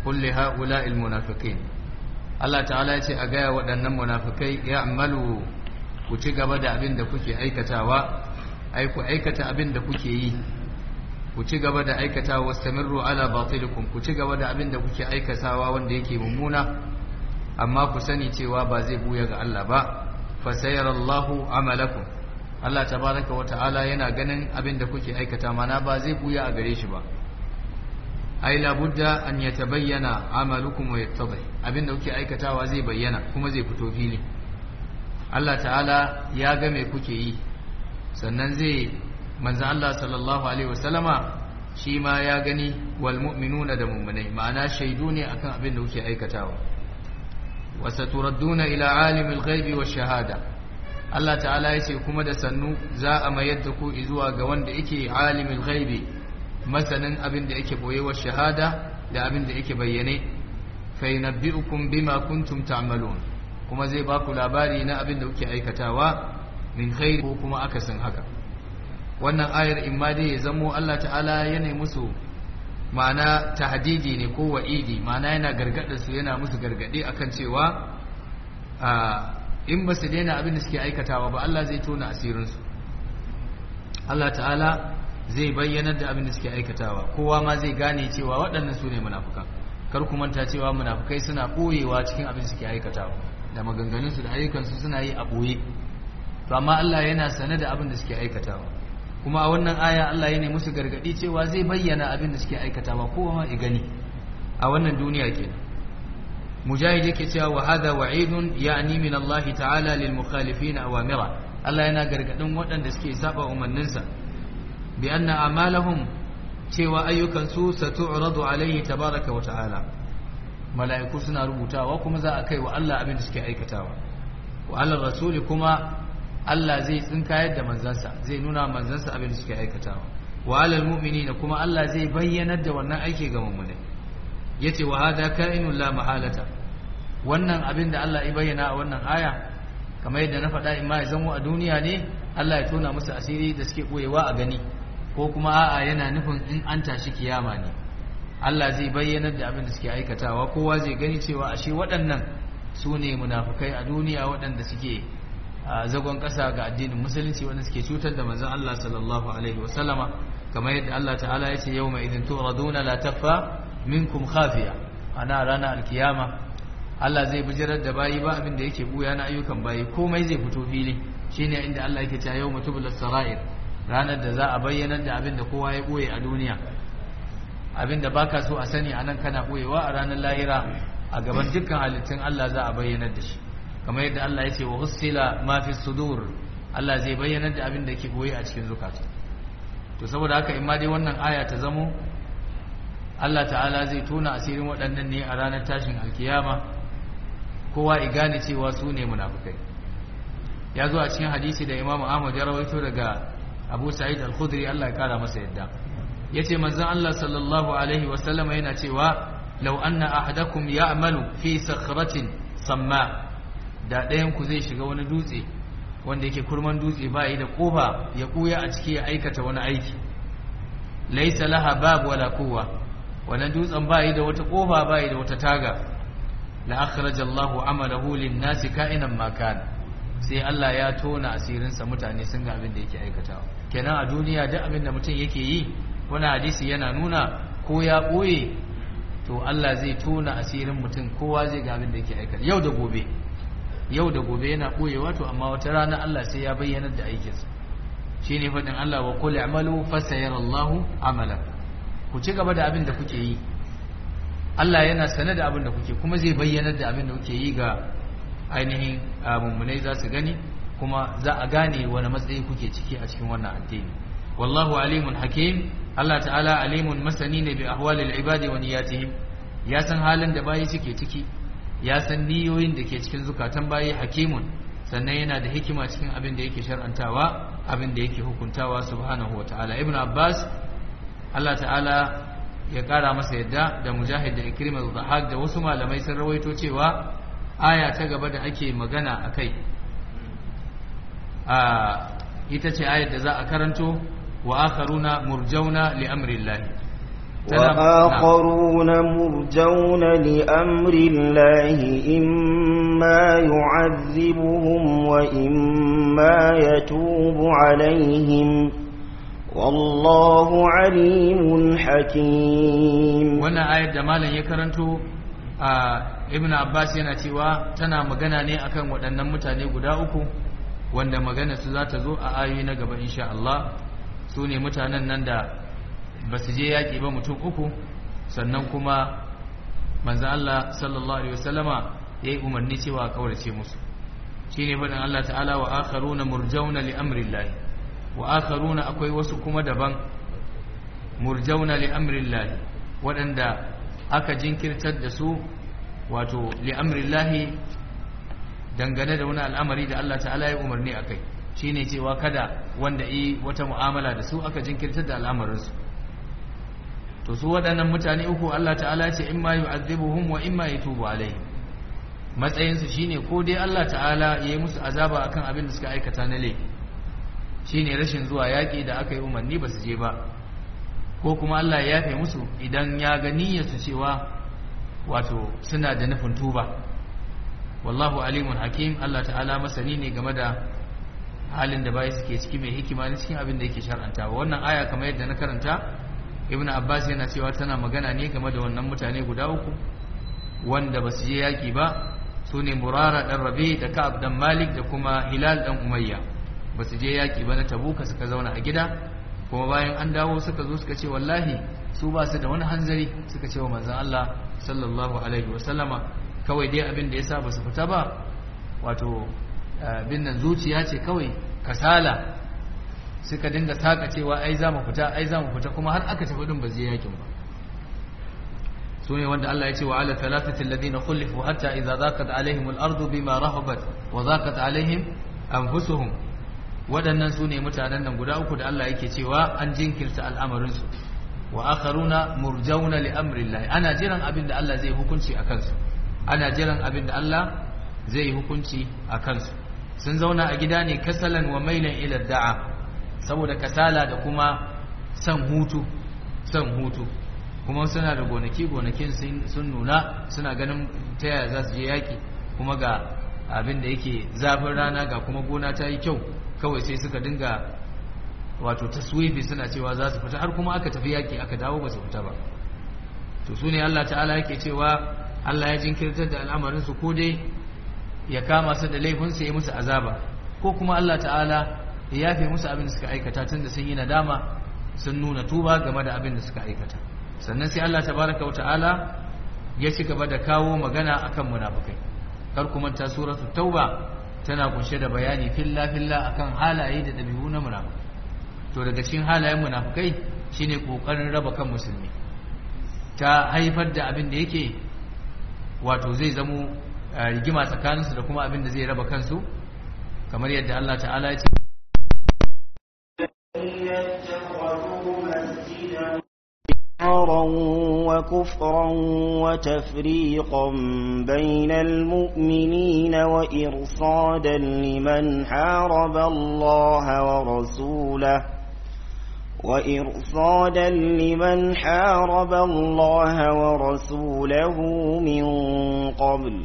kulli ha'ula'il munafiqin Allah ta'ala ya ce a gaya waɗannan munafikai ya'malu ku ci gaba da abin da kuke aikatawa ai ku aikata abin da kuke yi ku ci gaba da aikatawa wastamirru ala batilikum ku ci gaba da abin da kuke aikatawa wanda yake mummuna amma ku sani cewa ba zai buya ga Allah ba fa sayarallahu amalakum Allah tabaraka wa ta'ala yana ganin abin da kuke aikata mana ba zai buya a gare shi ba ai labudda an yatabayyana amalukum wa yattadhi abin da kuke aikatawa zai bayyana kuma zai fito fili Allah ta'ala ya ga me kuke yi sannan zai manzo Allah sallallahu alaihi wasallama shi ma ya gani wal mu'minuna da mu'minai ma'ana shaidu ne akan abin da kuke aikatawa wa saturadduna ila alimil ghaibi wash shahada Allah ta'ala ya ce kuma da sannu za a mayar da ku zuwa ga wanda yake alimil ghaibi masanin abin da yake boye wa shahada da abin da yake bayyane fa yunabbi'ukum bima kuntum ta'malun kuma zai ba ku labari na abin da kuke aikatawa min khairi ko kuma akasin haka wannan ayar imma dai ya zamo Allah ta'ala yana musu ma'ana tahdidi ne ko wa'idi ma'ana yana gargada su yana musu gargadi akan cewa in ba su daina abin da suke aikatawa ba Allah zai tona asirinsu Allah ta'ala zai bayyanar da abin da suke aikatawa kowa ma zai gane cewa waɗannan su ne munafukan kar ku manta cewa munafukai suna ɓoyewa cikin abin da suke aikatawa da maganganunsu da ayyukansu suna yi a ɓoye to amma Allah yana sane da abin da suke aikatawa kuma a wannan aya Allah ya ne musu gargaɗi cewa zai bayyana abin da suke aikatawa kowa ma ya gani a wannan duniya kenan mujahid yake cewa wa hadha wa'idun ya'ni min Allah ta'ala lil mukhalifin awamira Allah yana gargadin waɗanda suke saba umarninsa bi anna amalahum cewa ayyukan su satu'radu alaihi tabaraka wa ta'ala mala'iku suna rubutawa kuma za a kai wa Allah abin da suke aikatawa wa Allah rasuli kuma Allah zai tsinkayar da manzansa zai nuna manzansa abin da suke aikatawa wa alal mu'minina kuma Allah zai bayyanar da wannan aiki ga mu'minai yace wa hada ka'inun la mahalata wannan abin da Allah ya bayyana a wannan aya kamar yadda na faɗa in ma ya zamo a duniya ne Allah ya tona musu asiri da suke boyewa a gani ko kuma a'a yana nufin in an tashi kiyama ne Allah zai bayyanar da abin da suke aikatawa kowa zai gani cewa ashe waɗannan su ne munafukai a duniya waɗanda suke zagon ƙasa ga addinin musulunci wanda suke cutar da manzon Allah sallallahu alaihi wasallama kamar yadda Allah ta'ala ya ce yawma idin turaduna la takfa minkum khafiya ana ranar alkiyama Allah zai bijirar da bayi ba abin da yake buya na ayyukan bayi komai zai fito fili shine inda Allah yake cewa yawma tubul sarair ranar da za a bayyana da abin da kowa ya boye a duniya abin da baka so a sani anan kana boyewa a ranar lahira a gaban dukkan halittun Allah za a bayyana da shi kamar yadda Allah ya ce wa hussila ma fi sudur Allah zai bayyana da abin da yake boye a cikin zukata to saboda haka in ma dai wannan aya ta zamo Allah ta'ala zai tona asirin waɗannan ne a ranar tashin alkiyama kowa i gane cewa su ne munafukai ya zo a cikin hadisi da Imam Ahmad ya rawaito daga Abu Sa'id Al-Khudri Allah ya kara masa yadda yace manzon Allah sallallahu alaihi wa sallama yana cewa law anna ahadakum ya'malu fi sakhratin samma da ɗayan ku zai shiga wani dutse wanda yake kurman dutse ba yi da kofa ya kuya a ciki ya aikata wani aiki laysa laha bab wala quwwa wannan dutsen ba yi da wata kofa ba yi da wata taga la akhraja Allahu amalahu lin-nasi ka'inan ma kana sai Allah ya tona asirinsa mutane sun ga abin da yake aikatawa kenan a duniya duk abin da mutum yake yi wani hadisi yana nuna ko ya ɓoye to Allah zai tona asirin mutum kowa zai ga abin da yake aikata yau da gobe yau da gobe yana ɓoyewa to amma wata rana Allah sai ya bayyanar da aikinsa shine faɗin Allah wa qul i'malu fasayarallahu amalan ku ci gaba da abin da kuke yi Allah yana sane da abin da kuke kuma zai bayyanar da abin da kuke yi ga ainihin mummunai za su gani kuma za a gane wani matsayi kuke ciki a cikin wannan addini wallahu alimun hakim Allah ta'ala alimun masani ne bi ahwalil ibadi wa niyyatihim ya san halin da bayi suke ciki ya san niyoyin da ke cikin zukatan bayi hakimun sannan yana da hikima cikin abin da yake shar'antawa abin da yake hukuntawa subhanahu wa ta'ala ibn abbas Allah ta'ala ya kara masa yadda da mujahid da ikrimah da dhahak da wasu malamai sun rawaito cewa aya ta gaba da ake magana a kai ita ce ayar da za a karanto wa akharuna murjauna li amrillah وآخرون مرجون لأمر الله إما يعذبهم وإما يتوب عليهم والله عليم حكيم wannan ayar da malam ya karanto a ibn abbas yana cewa tana magana ne akan waɗannan mutane guda uku wanda magana su za ta zo a ayoyi na gaba insha Allah su ne mutanen nan da ba su je yaƙi ba mutum uku sannan kuma manzan Allah sallallahu alaihi wasallama ya yi umarni cewa a kaurace musu shi ne faɗin Allah ta'ala wa akharuna murjauna li amrillahi wa akharuna akwai wasu kuma daban murjauna li amrillahi waɗanda aka jinkirtar da su wato li amrillahi dangane da wani al'amari da Allah ta'ala ya umarni a kai shi ne cewa kada wanda yi wata mu'amala da su aka jinkirtar da al'amarinsu to su waɗannan mutane uku Allah ta'ala ce in ma yu'adhibuhum wa in ma yatubu alaihim matsayinsu shine ko dai Allah ta'ala ya yi musu azaba akan abin da suka aikata na laifi shine rashin zuwa yaƙi da aka yi umarni ba su je ba ko kuma Allah ya yafe musu idan ya ga niyyarsu cewa wato suna da nufin tuba wallahu alimun hakim Allah ta'ala masani ne game da halin da bayi suke ciki mai hikima ne cikin abin da yake shar'anta wannan aya kamar yadda na karanta ibnu abbas yana cewa tana magana ne game da wannan mutane guda uku wanda ba su je yaki ba su ne murara dan rabi da ka'ab dan malik da kuma hilal dan umayya ba su je yaki ba na tabuka suka zauna a gida kuma bayan an dawo suka zo suka ce wallahi su ba su da wani hanzari suka ce wa manzon Allah sallallahu alaihi wa sallama kawai dai abin da yasa ba su fita ba wato bin nan zuciya ce kawai kasala suka dinga saka cewa ai za mu fita ai za mu fita kuma har aka tafi din ba zai yakin ba su ne wanda Allah ya ce wa ala thalathati alladhina khulifu hatta idza zaqat alaihim al-ardu bima rahabat wa zaqat alaihim anfusuhum waɗannan su ne mutanen nan guda uku da Allah yake cewa an jinkirta al'amarin su wa akharuna murjauna li amrillah ana jiran abin da Allah zai hukunci a kansu ana jiran abin da Allah zai hukunci a kansu sun zauna a gida ne kasalan wa mailan ila da'a saboda kasala da kuma san hutu san hutu kuma suna da gonaki gonakin sun nuna suna ganin ta yaya za su je yaki kuma ga abin da yake zafin rana ga kuma gona ta yi kyau kawai sai suka dinga wato taswifi suna cewa za su fita har kuma aka tafi yaki aka dawo ba su fita ba to su ne Allah ta'ala yake cewa Allah ya jinkirtar da al'amarin su ko dai ya kama su da laifin su ya musu azaba ko kuma Allah ta'ala ya yafe musu abin da suka aikata tun da sun yi nadama sun nuna tuba game da abin da suka aikata sannan sai Allah tabaraka wa ta'ala ya ci gaba da kawo magana akan munafikai kar ku manta suratu tauba tana kunshe da bayani filla filla akan halaye da dabi'u na munafikai to daga cikin halayen munafikai shine kokarin raba kan musulmi ta haifar da abin da yake wato zai zamo rigima tsakaninsu da kuma abin da zai raba kansu kamar yadda Allah ta'ala ya ce وكفرا وتفريقا بين المؤمنين وإرصادا لمن حارب الله ورسوله وإرصادا لمن حارب الله ورسوله من قبل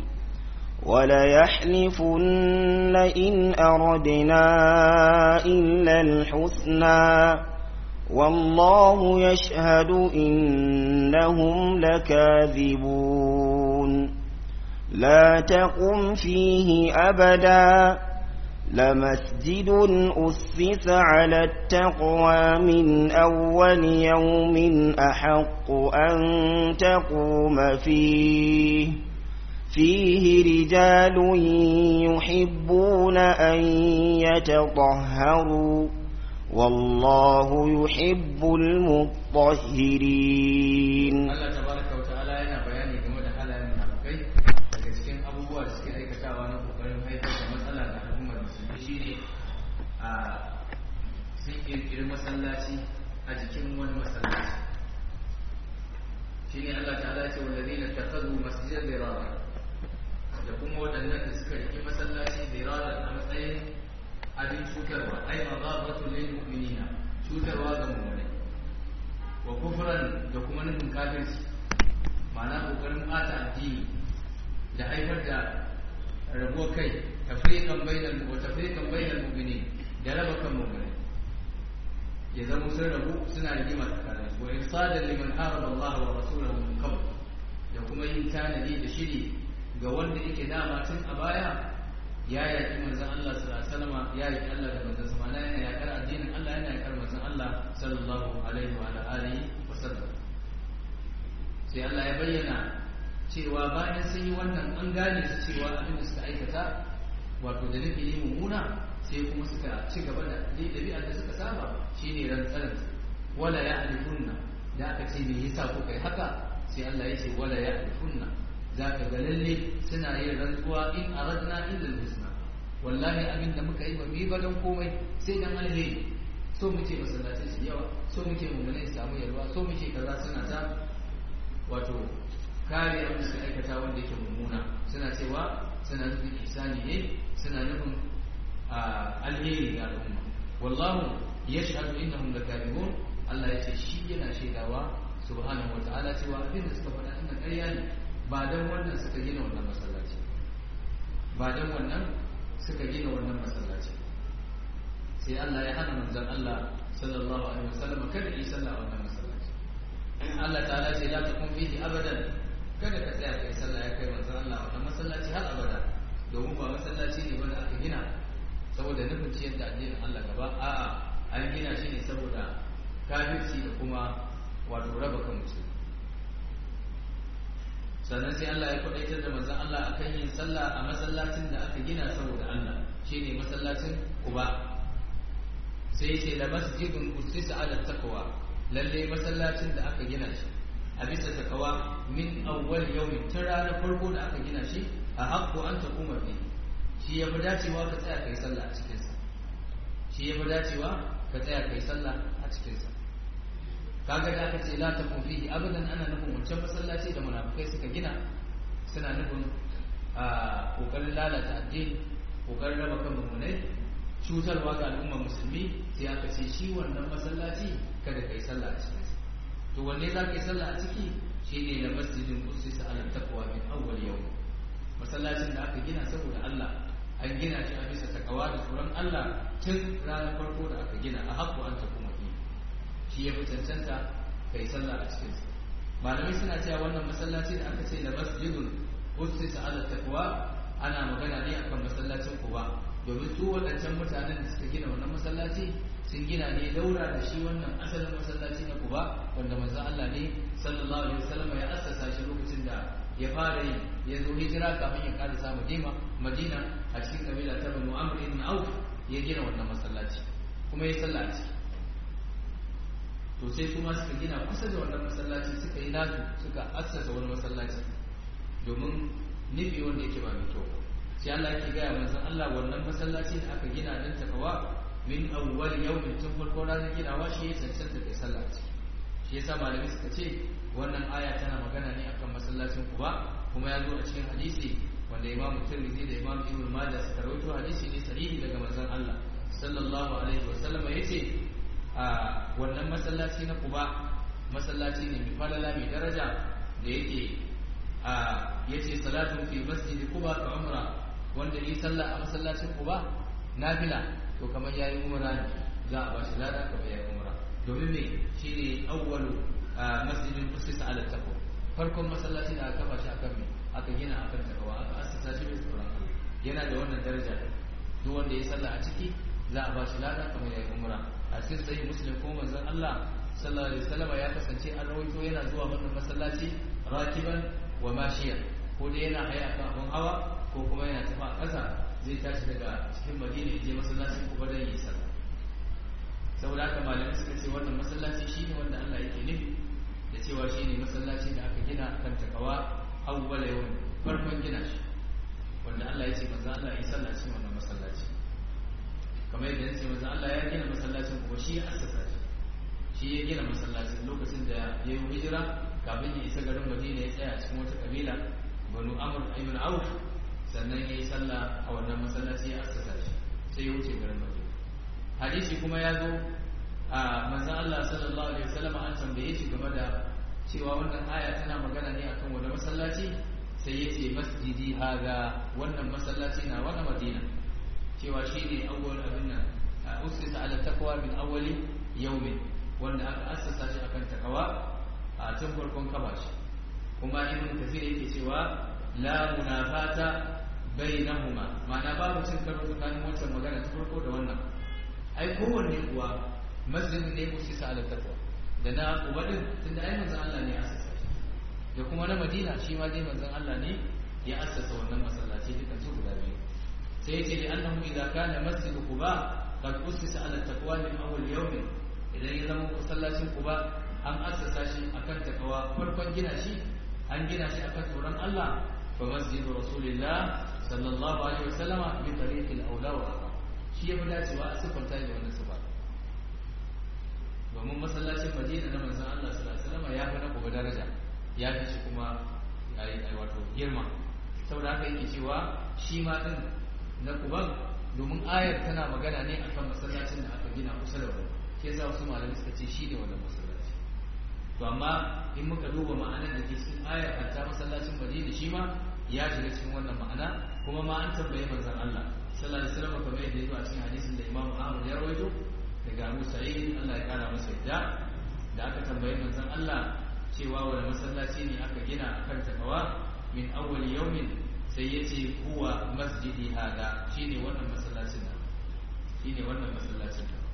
وليحلفن إن أردنا إلا الحسنى والله يشهد إنهم لكاذبون لا تقم فيه أبدا لمسجد أسس على التقوى من أول يوم أحق أن تقوم فيه فيه رجال يحبون أن يتطهروا والله يحب المطهرين Allah tabaraka wa ta'ala yana bayani game da halayen munafikai daga cikin abubuwa da suke aikatawa na kokarin haifar da matsala ga al'ummar musulmi shine a sun kirkiri masallaci a jikin wani masallaci shine Allah ta'ala ce wallazina takhadhu masjidan dirara da kuma waɗannan da suka riki masallaci dirara a matsayin abin cutarwa ai madarratu lil mu'minina cutarwa ga mu'minai wa kufran da kuma kuma nufin kafirci ma'ana kokarin ɓata addini da haifar da rabuwar kai tafriqan bainal wa tafriqan bainal mu'minin da raba kan mu'minin ya zama sun rabu suna rigima tsakanin su wa irsadan liman haraba Allah wa rasulahu min qabl da kuma yin tanadi da shiri ga wanda yake dama tun a baya ya yaki manzon Allah sallallahu alaihi wasallam ya yaki Allah da manzon sa mana yana yakar addinin Allah yana yakar manzon Allah sallallahu alaihi wa alihi wa sallam sai Allah ya bayyana cewa bayan sun yi wannan an gane su cewa abin da suka aikata wato da nufi yi mummuna sai kuma suka ci gaba da ɗabi'ar da suka saba shine rantsarar wala ya alifunna da aka ce me yasa kuka yi haka sai Allah ya ce wala ya alifunna za ka ga lalle suna yin rantsuwa in aradna illa husna wallahi abin da muka yi ba mu yi ba don komai sai dan alheri so muke masallatai su yawa so muke mummune su samu yalwa so muke kaza suna ta wato kare abin da suka aikata wanda yake mummuna suna cewa suna nufin ihsani ne suna nufin alheri ga al'umma wallahu yashhadu innahum lakadibun Allah ya ce shi yana shaidawa subhanahu wataala cewa abin da suka faɗa din ƙarya ne ba dan wannan suka gina wannan masallaci ba dan wannan suka gina wannan masallaci sai Allah ya hana manzon Allah sallallahu alaihi wasallam kada yi sallah a wannan masallaci Allah ta'ala ce la takun fihi abadan kada ka tsaya kai sallah ya kai manzon Allah wannan masallaci har abada domin ba masallaci ne ba da aka gina saboda nufin ciyar da addinin Allah gaba a'a an gina shi ne saboda kafirci da kuma wato raba kan mutum sannan sai Allah ya kwadaitar da manzon Allah akan yin sallah a masallacin da aka gina saboda Allah shine masallacin Quba sai ce la masjidun usisa ala taqwa lalle masallacin da aka gina shi a bisa takawa min awwal yawmin tun ranar farko da aka gina shi a haƙƙo an taquma fi shi ya fi dacewa ka tsaya kai sallah a cikinsa shi ya fi dacewa ka tsaya kai sallah a cikinsa kaga da aka ce la takun fihi abadan ana nufin wancan masallaci da munafikai suka gina suna nufin a kokarin lalata addini kokarin raba kan mummunai cutarwa ga al'ummar musulmi sai aka ce shi wannan masallaci kada kai sallah a cikinsa to wanne za ka yi sallah a ciki shine da masjidin usisa ala taqwa min awwal yawm masallacin da aka gina saboda Allah an gina shi a bisa takawa da tsoron Allah tun ranar farko da aka gina a haƙƙo an tafi mafi shi ya fi cancanta ka yi sallah a cikinsa malamai suna cewa wannan masallaci da aka ce da masjidun usisa ala taqwa ana magana ne akan masallacin kuba domin su waɗancan mutanen da suka gina wannan masallaci sun gina ne daura da shi wannan asalin masallaci na kuba wanda manzo Allah ne sallallahu alaihi wasallam ya assasa shi lokacin da ya fara yi ya zo hijira kafin ya karasa Madina Madina a cikin kabila ta Banu Amr ibn Auf ya gina wannan masallaci kuma ya sallah a ciki to sai su ma suka gina kusa da wannan masallaci suka yi nasu suka assasa wani masallaci domin nufi wanda yake ba mai kyau sai Allah yake gaya manzon Allah wannan masallaci da aka gina don takawa min awwal yawmin tun farko ranar ginawa shi ya cancanta kai sallah ciki shi yasa malamai suka ce wannan aya tana magana ne akan masallacin Quba kuma ya zo a cikin hadisi wanda Imam Tirmidhi da Imam Ibn Majah suka rawaito hadisi ne sahihi daga manzon Allah sallallahu alaihi wa sallam yace a wannan masallaci na Quba masallaci ne mai falala mai daraja da yake a yace salatu fi masjid Quba ka umra wanda yi sallah a masallacin Quba nafila to kamar yayi umra ne za a bashi lada kamar yayi umra domin me shine awwalu masjidin usisa ala taqwa farkon masallaci da aka kafa shi akan me aka gina akan takawa aka assasa shi mai tsoron Allah yana da wannan daraja duk wanda ya sallah a ciki za a bashi lada kamar yayi umra a cikin sahih muslim ko manzon Allah sallallahu alaihi wasallam ya kasance an rawaito yana zuwa wannan masallaci rakiban wa mashiyan ko dai yana haya kan abun hawa ko kuma yana tafi a ƙasa zai tashi daga cikin madina ya je masallacin kuma don yi sallah saboda haka malamai suka ce wannan masallaci shine wanda Allah yake nufi da cewa shine masallaci da aka gina kan takawa awwala yawm farkon gina shi wanda Allah ya ce manzo Allah ya sallah cikin wannan masallaci kamar yadda ya ce manzo Allah ya gina masallacin kuma shi ya assasa shi shi ya gina masallacin lokacin da ya yi hijira kafin ya isa garin Madina ya tsaya cikin wata kabila Banu Amr ibn Auf sannan ya yi sallah a wannan masallaci ya assasa shi sai ya wuce garin Madina hadisi kuma ya zo a manzan Allah sallallahu alaihi wasallam an tambaye shi game da cewa wannan aya tana magana ne akan wani masallaci sai ya ce masjidi haga wannan masallaci na wani madina cewa shi ne awwal abin nan usisa ala taqwa min awwali yawmin wanda aka assasa shi akan takawa a tun farkon kaba shi kuma ibn kathir yake cewa la munafata bainahuma ma'ana babu cin karo tsakanin wancan magana ta farko da wannan ai kowanne kuwa masjid ne usisa ala taqwa da na uba din tunda ai manzon Allah ne ya assasa shi da kuma na Madina shi ma dai manzon Allah ne ya assasa wannan masallaci dukan su guda biyu sai yace li annahu idza kana masjid quba qad usisa ala taqwa min awwal yawm idan ya zama masallacin quba an assasa shi akan takawa farkon gina shi an gina shi akan tsoron Allah fa masjid rasulillah sallallahu alaihi wasallama bi tariqil aula wa shi ya fi dacewa a siffanta da wannan sifa domin masallacin madina na manzan Allah sallallahu alaihi wasallam ya fi na kuma daraja ya fi shi kuma ai wato girma saboda haka yake cewa shi ma din na kuban domin ayar tana magana ne akan masallacin da aka gina kusa da wani ke yasa wasu malamai suka ce shi ne wannan masallaci to amma in muka duba ma'anar da ke cikin ayar hatta masallacin madina shi ma ya shiga cikin wannan ma'ana kuma ma an tambaye manzan Allah sallallahu alaihi wasallam kamar yadda ya zo a cikin hadisin da Imam Ahmad ya rawaito daga Abu Sa'id Allah ya kara masa yadda da aka tambayi manzon Allah cewa wani masallaci ne aka gina akan takawa min awwal yawmin sai yace huwa masjidi hada shine wannan masallacin nan shine wannan masallacin nan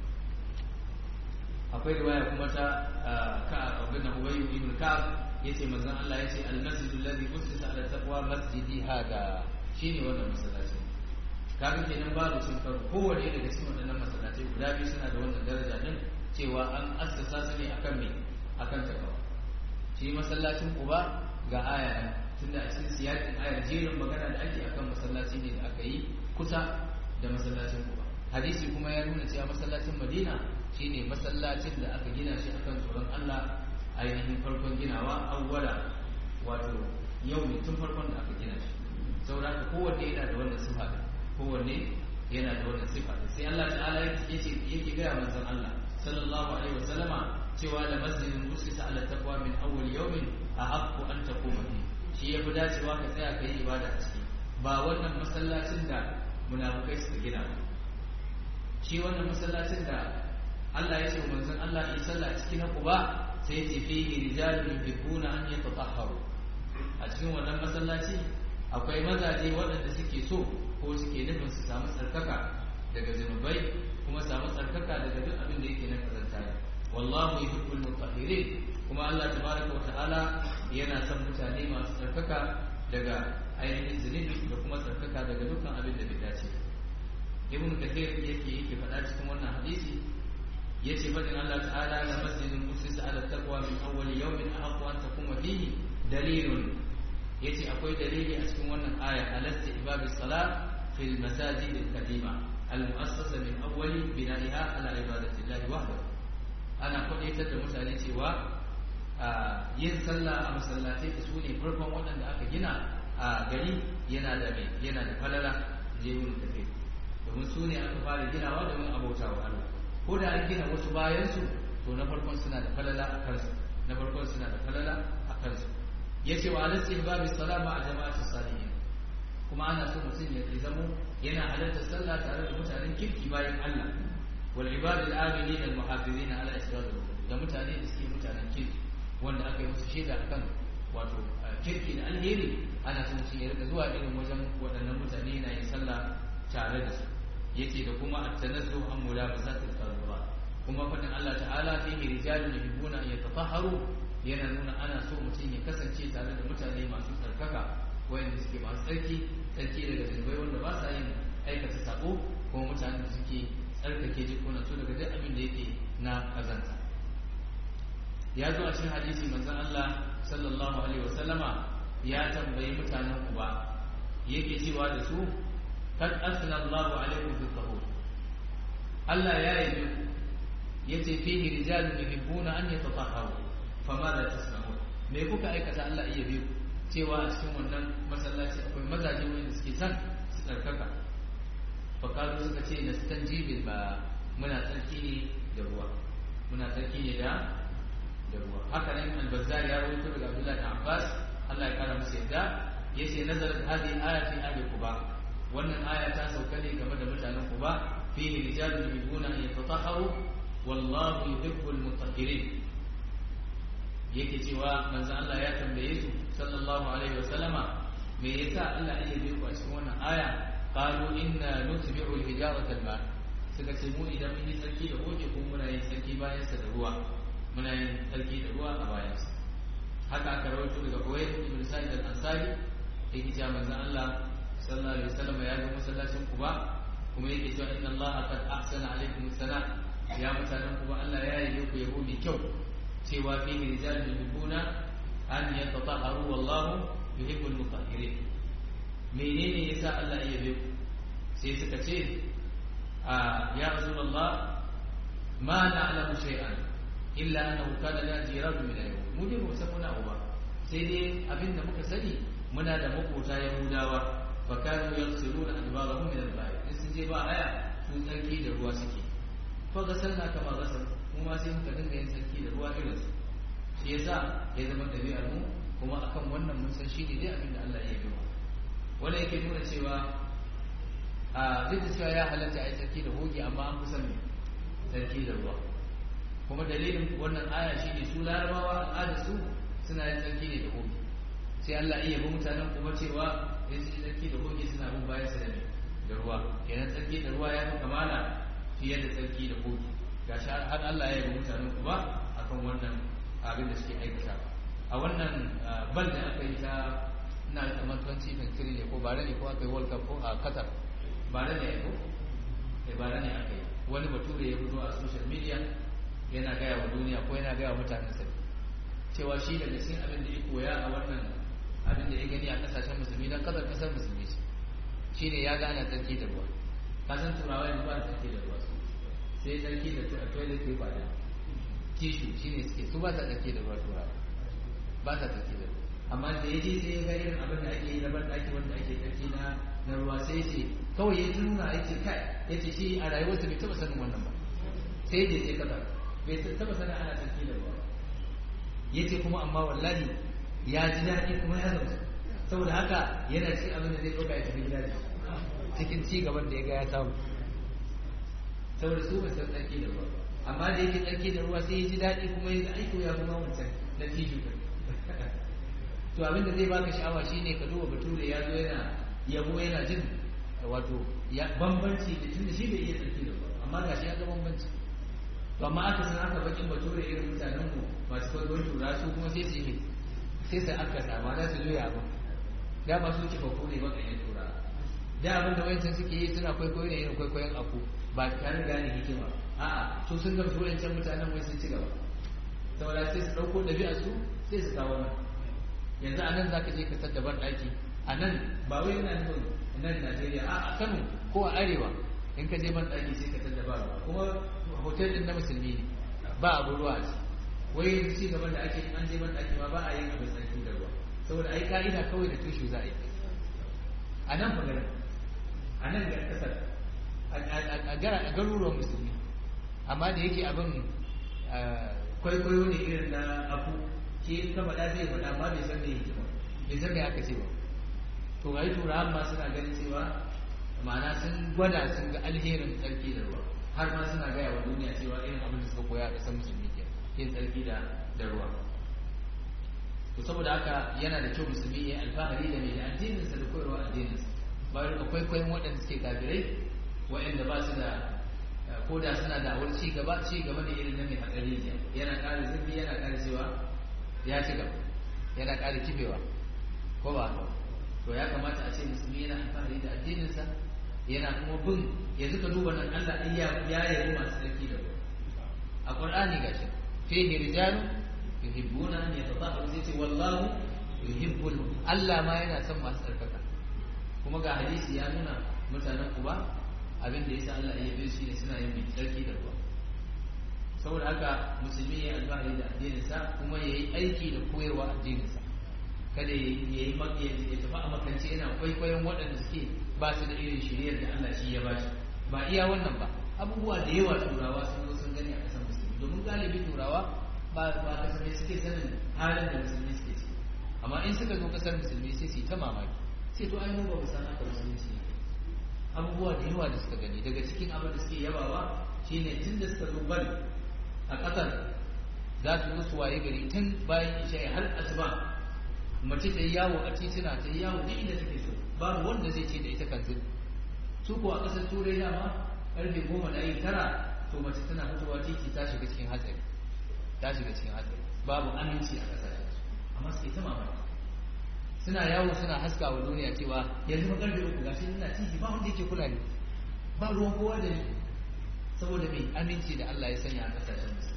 akwai riwaya kuma ta ka abin da Ubay ibn Ka'ab yace manzon Allah yace al-masjidu alladhi ussisa ala taqwa masjidi hada shine wannan masallacin kaga kenan babu cin karo kowane daga cikin waɗannan masallatai guda biyu suna da wannan daraja din cewa an assasa su ne akan me akan takawa shi masallacin Quba ga aya ɗin tunda a cikin siyakin ayar jerin magana da ake akan masallaci ne da aka yi kusa da masallacin Quba hadisi kuma ya nuna cewa masallacin Madina shine masallacin da aka gina shi akan tsoron Allah ainihin farkon ginawa awwala wato yau ne tun farkon da aka gina shi saboda kowanne yana da wannan sifa kowanne yana da wannan sifa sai Allah ta'ala yake yake gaya manzon Allah sallallahu alaihi wasallama cewa da masjidin usisa ala taqwa min awwal yawmin ahaqqu an taquma fi shi ya fi dacewa ka tsaya kai ibada a ciki ba wannan masallacin da munafukai suka gina ba shi wannan masallacin da Allah ya ce manzon Allah ya sallah cikin Quba sai ya ce fihi rijalun yuhibbuna an yatatahharu a cikin wannan masallaci akwai mazaje waɗanda suke so ko suke nufin su samu tsarkaka daga zunubai kuma samu tsarkaka daga duk abin da yake na kazanta ne wallahu yuhibbul mutahhirin kuma Allah tabaraka wa ta'ala yana son mutane masu tsarkaka daga ainihin zunubi da kuma tsarkaka daga dukkan abin da bai dace ibn kathir yake yake faɗa cikin wannan hadisi yace fadin Allah ta'ala la masjidun usisa ala taqwa min awwal yawmin ahqqu an takuma fihi dalilun yace akwai dalili a cikin wannan aya alasta ibabis salat fil masajid al-qadima al-mu'assasa min awwali bina'iha ala ibadati Allah wahdahu ana kwadaitar da mutane cewa yin sallah a masallatai da su ne farkon waɗanda aka gina a gari yana da mai yana da falala je yin tafi domin su ne aka fara ginawa domin abauta wa Allah ko da an gina wasu bayan su to na farkon suna da falala a kansu na farkon suna da falala a kansu yace wa alasi babu salama a jama'atu salihin kuma ana so mutum ya zamo yana halarta sallah tare da mutanen kirki bayan Allah wal ibad al amilin al muhafizin ala israr da mutane da suke mutanen kirki wanda aka yi musu shaida akan wato kirki da alheri ana son shi ya rika zuwa irin wajen waɗannan mutane yana yin sallah tare da su yace da kuma at-tanazzu an mulabasatil qarra kuma fadin Allah ta'ala fihi rijalun yuhibbuna an yatatahharu yana nuna ana so mutum ya kasance tare da mutane masu tsarkaka wayanda suke masu tsarki tsarki daga zunubai wanda ba sa yin aikata sako kuma mutanen da suke tsarkake jikunan su daga duk abin da yake na kazanta ya zo a cikin hadisi manzon Allah sallallahu alaihi wasallama ya tambayi mutanen Kuba yake cewa da su kad asna Allahu alaikum fi tahur Allah ya yi ku yace fihi rijalun yuhibbuna an yatatahharu fama la tasna'un me kuka aikata Allah iya biyu cewa a cikin wannan masallaci akwai mazaje wanda suke san su tsarkaka fakalu suka ce nastanjibil ba muna tsarki ne da ruwa muna tsarki ne da da ruwa haka nan al-bazzar ya rawaito daga Abdullah ibn Abbas Allah ya kara masa yadda yace nazarat hadhihi aya fi ahli Quba wannan aya ta sauka ne game da mutanen Quba fihi rijalun yuhibbuna an yatatahharu wallahu yuhibbul mutahhirin yake cewa manzo Allah ya tambaye su sallallahu alaihi wa sallama me yasa Allah ya yi ku a cikin wannan aya qalu inna nutbi'u al-hijarata al-ma suka ce mu idan mun yi sarki da hoje ko muna yin sarki bayan sa da ruwa muna yin sarki da ruwa a bayan sa haka aka rawaito daga Uwayd ibn Sa'id al-Ansari yake cewa manzo Allah sallallahu alaihi wa sallama ya ga masallacin Quba kuma yake cewa inna Allah qad ahsana alaykum sana ya mutanen Quba Allah ya yi ku yabo mai kyau cewa fihi rijalun yuhibbuna an yatatahharu wallahu yuhibbul mutahhirin menene yasa Allah ya yabe ku sai suka ce a ya rasulullah ma na'lamu shay'an illa annahu kana la jiradu min al mu dai mu san muna uba sai dai abinda muka sani muna da makota yahudawa fa kanu yaghsiluna adbarahum min al-ba'i in sun je ba haya su tsarki da ruwa suke fa gasalna kama gasal mu ma sai muka dinga yin sarki da ruwa irin su shi yasa ya zama ɗabi'ar mu kuma akan wannan mun san shi ne dai abin da Allah ya yi wa wanda yake nuna cewa a duk da cewa ya halatta a yi sarki da hoge amma an kusan ne sarki da ruwa kuma dalilin wannan aya shi ne su larabawa al'ada su suna yin sarki ne da hoge sai Allah iya bi mutanen kuma cewa in su yi sarki da hoge suna bin bayan sa da da ruwa kenan sarki da ruwa ya fi kamala fiye da sarki da hoge gashi har Allah ya yi mutanen kuma akan wannan abin da suke aikata a wannan bal da aka yi ta ina da kamar 2023 ne ko bare ne ko aka yi world cup ko a qatar bare ne ko eh bare ne aka yi wani bature ya fito a social media yana gaya wa duniya ko yana gaya wa mutanen sa cewa shi daga cikin abin da ya koya a wannan abin da ya gani a kasashen musulmi dan kasar kasar musulmi ce shine ya gane tsarki da ruwa kasan turawa yanzu ba tsarki da ruwa sai tsarki da toilet paper da tishu shine suke su ba sa tsarki da ruwa turawa ba sa tsarki da ruwa amma da ya je sai ya ga irin abin da ake yi na banɗaki wanda ake tsarki na na ruwa sai ce kawai ya ji nuna ya ce kai ya ce shi a rayuwarsa bai taɓa sanin wannan ba sai ya je kasa bai taɓa sanin ana tsarki da ruwa ya ce kuma amma wallahi ya ji daɗi kuma ya zama saboda haka yana cikin abin da zai ɗauka ya tafi gida da cikin ci gaban da ya ga ya samu saboda su ba san tsarki da ruwa amma da yake tsarki da ruwa sai ya ji daɗi kuma ya ga aiko ya kuma wancan na tiju to abin da zai baka sha'awa shine ka duba bature ya zo yana yabo yana jin wato ya bambanci da tunda shi bai iya tsarki da ruwa amma gashi ya ga bambanci to amma aka san aka bakin bature irin mutanen mu masu kwaikwayon tura su kuma sai su yi sai su aka sama da su juya abin da ba su kifa ko ne baka yin tura da abin da wayancan suke yi suna kwaikwayo ne irin kwaikwayon aku ba tare da gane hikima a'a su sun gamsu wayancan mutanen wai sun ci gaba saboda sai su ɗauko ɗabi'ar su sai su kawo nan yanzu a nan za ka je ka sadda ban ɗaki a nan ba wai yana nufin nan najeriya a a kano ko a arewa in ka je ban ɗaki sai ka sadda ba ruwa kuma hotel ɗin na musulmi ne ba abu ruwa a ciki wai yanzu ci gaban da ake an je ban ɗaki ma ba a yin abin sarki da ruwa saboda ai ka'ida kawai da tushe za a yi a nan fa garin a nan ga ƙasar a garuruwan musulmi amma da yake abin kwaikwayo ne irin na abu ke in ka faɗa zai faɗa amma bai san me yake ba bai san me aka ce ba to ga turawan ma suna ganin cewa ma'ana sun gwada sun ga alherin tsarki da ruwa har ma suna gaya wa duniya cewa irin abin da suka koya a ƙasar musulmi ke yin tsarki da da ruwa to saboda haka yana da kyau musulmi ya alfahari da mai da addininsa da koyarwa addininsa ba da kwaikwayon waɗanda suke kafirai waɗanda ba su da ko da suna da awar ci gaba ci gaba ne irin na mai hatsari yana ƙara zurfi yana ƙara cewa ya ci gaba yana ƙara kibewa ko ba haka to ya kamata a ce musulmi yana alfahari da addininsa yana kuma bin yanzu ka duba nan Allah ɗin ya ya yabi masu tsarki da ruwa a Qur'ani gashi fihi rijalu yuhibbuna an yatatahharu zai ce wallahu yuhibbul Allah ma yana son masu tsarkaka kuma ga hadisi ya nuna mutanen Quba abin da yasa Allah ya yabe shi ne suna yin tsarki da ruwa saboda haka musulmi ya alfahari da addininsa kuma ya yi aiki da koyarwa addininsa kada ya yi ya tafi a makance yana kwaikwayon waɗanda suke ba su da irin shiriyar da Allah shi ya bashi ba iya wannan ba abubuwa da yawa turawa sun zo sun gani a ƙasar musulmi domin galibi turawa ba ba kasafai suke sanin halin da musulmi suke ciki amma in suka zo kasar musulmi sai su yi ta mamaki sai to ai mu ba mu san haka musulunci ne abubuwa da yawa da suka gani daga cikin abin da suke yabawa shine tun da suka zo bal a ƙasar za su zo su waye gari tun bayan isha har asuba mace ta yi yawo a tituna ta yi yawo duk inda take so babu wanda zai ce da ita kan su ko a ƙasar turai dama karfe goma da yi tara to mace tana fitowa titi ta shiga cikin hatsari ta shiga cikin hatsari babu aminci a ƙasashen su amma suke ta mamaki suna yawo suna haska wa duniya cewa yanzu ba karfe uku gashi ina titi ba wanda yake kula ne ba ruwan kowa da ni saboda mai aminci da Allah ya sanya a ƙasashen su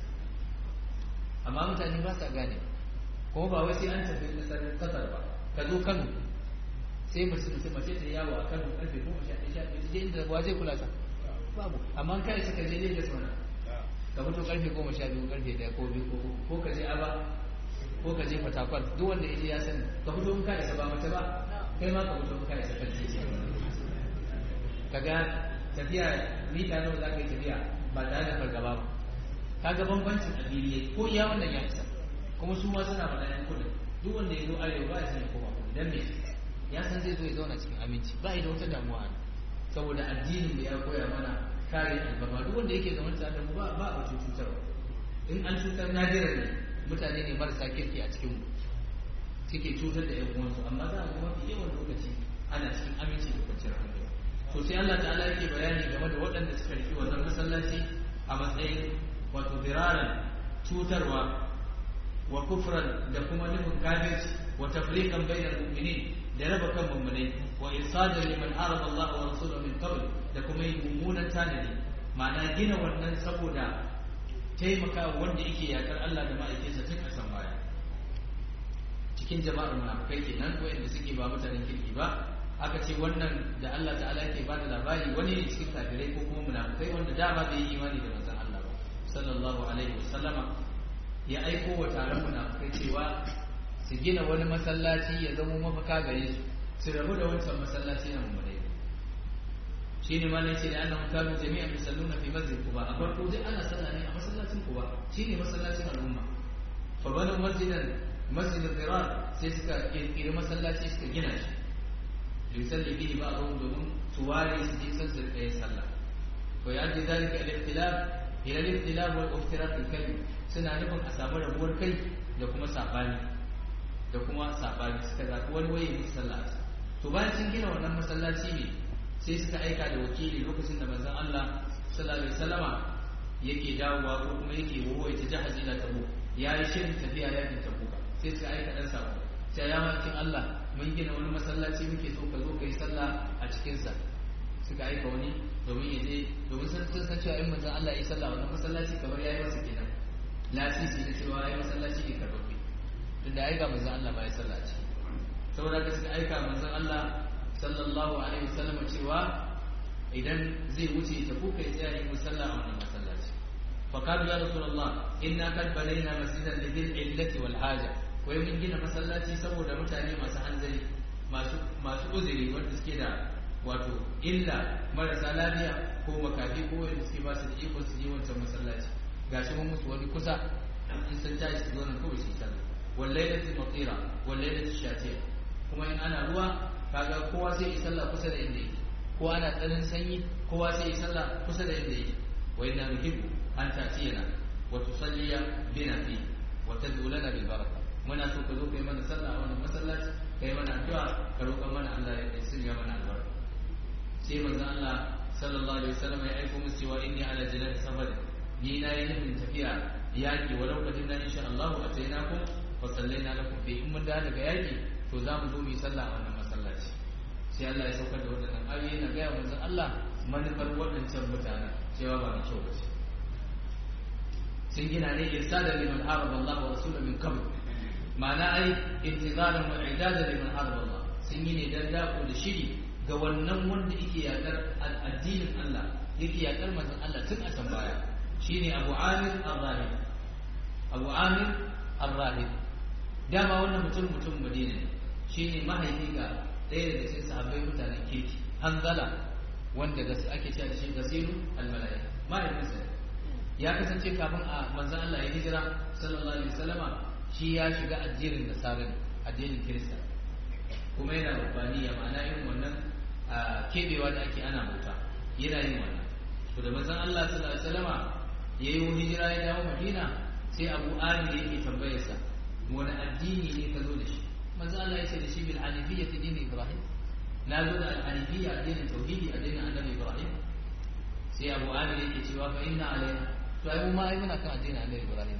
amma mutane ba sa gane kuma ba wai sai an tafi kasar kasar ba ka zo Kano sai mace mace mace ta yawo a Kano karfe goma sha ɗaya sha ɗaya je inda ba zai kula ta babu amma kai suka je Lagos mana ka fito karfe goma sha biyu karfe ɗaya ko biyu ko uku ko ka je Aba ko ka je Fatakwal duk wanda ya je ya sani ka fito in ka isa ba mace ba kai ma ka fito in ka isa kan titi kaga tafiya mita nawa za ka yi tafiya ba tare da fargaba ba kaga bambancin addini ko iya wannan ya isa kuma su ma suna faɗa yan kudin duk wanda ya zo arewa ba ya san ya koma kudu dan me ya san zai zo ya zauna cikin aminci ba da wata damuwa ne saboda addinin da ya koya mana kare albarma duk wanda yake zaman tare da mu ba ba a cutarwa in an cutar nadira ne mutane ne marasa kirki a cikin mu suke cutar da yan uwansu amma za a ga mafi yawan lokaci ana cikin aminci da kwanciyar hankali to sai Allah ta'ala yake bayani game da waɗanda suka riki wannan masallaci a matsayin wato ziraran cutarwa wa kufran da kuma nufin kafirci wa tafriqan bainal mu'minin da raba kan mummunai wa irsadan liman arada Allah wa rasulahu min qabl da kuma yin mummunan tanadi ma'ana gina wannan saboda taimaka wanda yake yakar Allah da ma'aikinsa tun a san baya cikin jama'ar munafikai kenan wanda suke ba mutanen kirki ba aka ce wannan da Allah ta'ala yake ba da labari wani ne cikin kafirai ko kuma munafikai wanda dama bai yi imani da manzon Allah ba sallallahu alaihi wasallama ya aiko wa taron munafikai cewa su gina wani masallaci ya zama mafaka gare su su rabu da wancan masallaci na mummunai shi ne malai ce da annahum kanu jami'an yusalluna fi masjid quba a farko dai ana sallah ne a masallacin quba shine masallacin al'umma fa banu masjidan masjid al-qirar sai suka kirkiri masallaci suka gina shi yusalli bihi ba'dhum domin su ware su je san su kai sallah wa yadda zalika al-ikhtilaf ila al-ikhtilaf wal iftirak al-kalim suna nufin a samu rabuwar kai da kuma sabani da kuma sabani suka zaɓi wani waye musu sallah to bayan sun gina wannan masallaci ne sai suka aika da wakili lokacin da manzon Allah sallallahu alaihi wasallama yake dawowa ko kuma yake wawo ita jihar ila tabu ya yi shirin tafiya yakin tabuka sai suka aika dan sako sai ya makin Allah mun gina wani masallaci muke so ka zo ka yi sallah a cikin sa suka aika wani domin ya je domin sun san cewa in manzon Allah ya yi sallah wannan masallaci kamar yayi masa kenan lasisi na cewa yayi masallaci ne karbabbe tunda aika manzon Allah ba ya sallah a ciki saboda haka suka aika manzon Allah sallallahu alaihi wasallam cewa idan zai wuce ta kuka tsaya yi musalla a wannan masallaci fa qalu ya rasulullah inna qad banaina masjidan lidil illati wal haja wai mun gina masallaci saboda mutane masu hanzari masu masu uzuri wanda suke da wato illa marasa lafiya ko makafi ko wanda suke ba su da iko su je wancan masallaci gashi mun musu wani kusa in sun tashi su zo nan kawai su yi sallah wallailati matira wallailati shatiya kuma in ana ruwa kaga kowa sai yi sallah kusa da inda yake ko ana tsanin sanyi kowa sai yi sallah kusa da inda yake wa inna nuhibbu an ta'tiyana wa tusalliya bina fi wa tad'u lana bil baraka muna so ka zo kai mana sallah a wannan masallaci kai mana addu'a ka roƙa mana Allah ya sanya mana albarka sai manzon Allah sallallahu alaihi wasallam ya aiko musu cewa inni ala jalal safar ni na yi nufin tafiya yaki walau kadin na insha Allah atainakum wa sallaina lakum fi in mun da daga yaki to za mu zo mu yi sallah a wannan masallaci sai Allah ya saukar da waɗannan ayoyi na gaya manzon Allah manufar waɗancan mutane cewa ba mai kyau ba ce sun gina ne irsadan liman haraba Allah wa rasulahu min qabl ma'ana ai intizaran wa idadan liman haraba Allah sun yi ne dan dako da shiri ga wannan wanda yake yakar addinin Allah yake yakar manzon Allah tun a can baya shine Abu Amir Ar-Rahib Abu Amir Ar-Rahib dama wannan mutum mutum Madina ne shine mahaifi ga ɗaya daga cikin sahabbai mutanen kirki hanzala wanda ake cewa da shi gasiru almalaya mahaifinsa ya kasance kafin a manzon Allah ya hijira sallallahu alaihi wasallama shi ya shiga addinin nasara ne addinin kirista kuma yana rubaniya ma'ana irin wannan kebewa da ake ana bauta yana yin wannan to da manzon Allah sallallahu alaihi wasallama yayi hijira ya dawo Madina sai Abu Amir yake tambayarsa wani addini ne ka zo da shi manzon Allah ya ce da shi bil hanifiyyati din Ibrahim na zo da al-hanifiyya addinin tauhidi addinin annabi Ibrahim sai Abu Amir yake cewa fa inna alaina to ai mu ma ai muna kan addinin annabi Ibrahim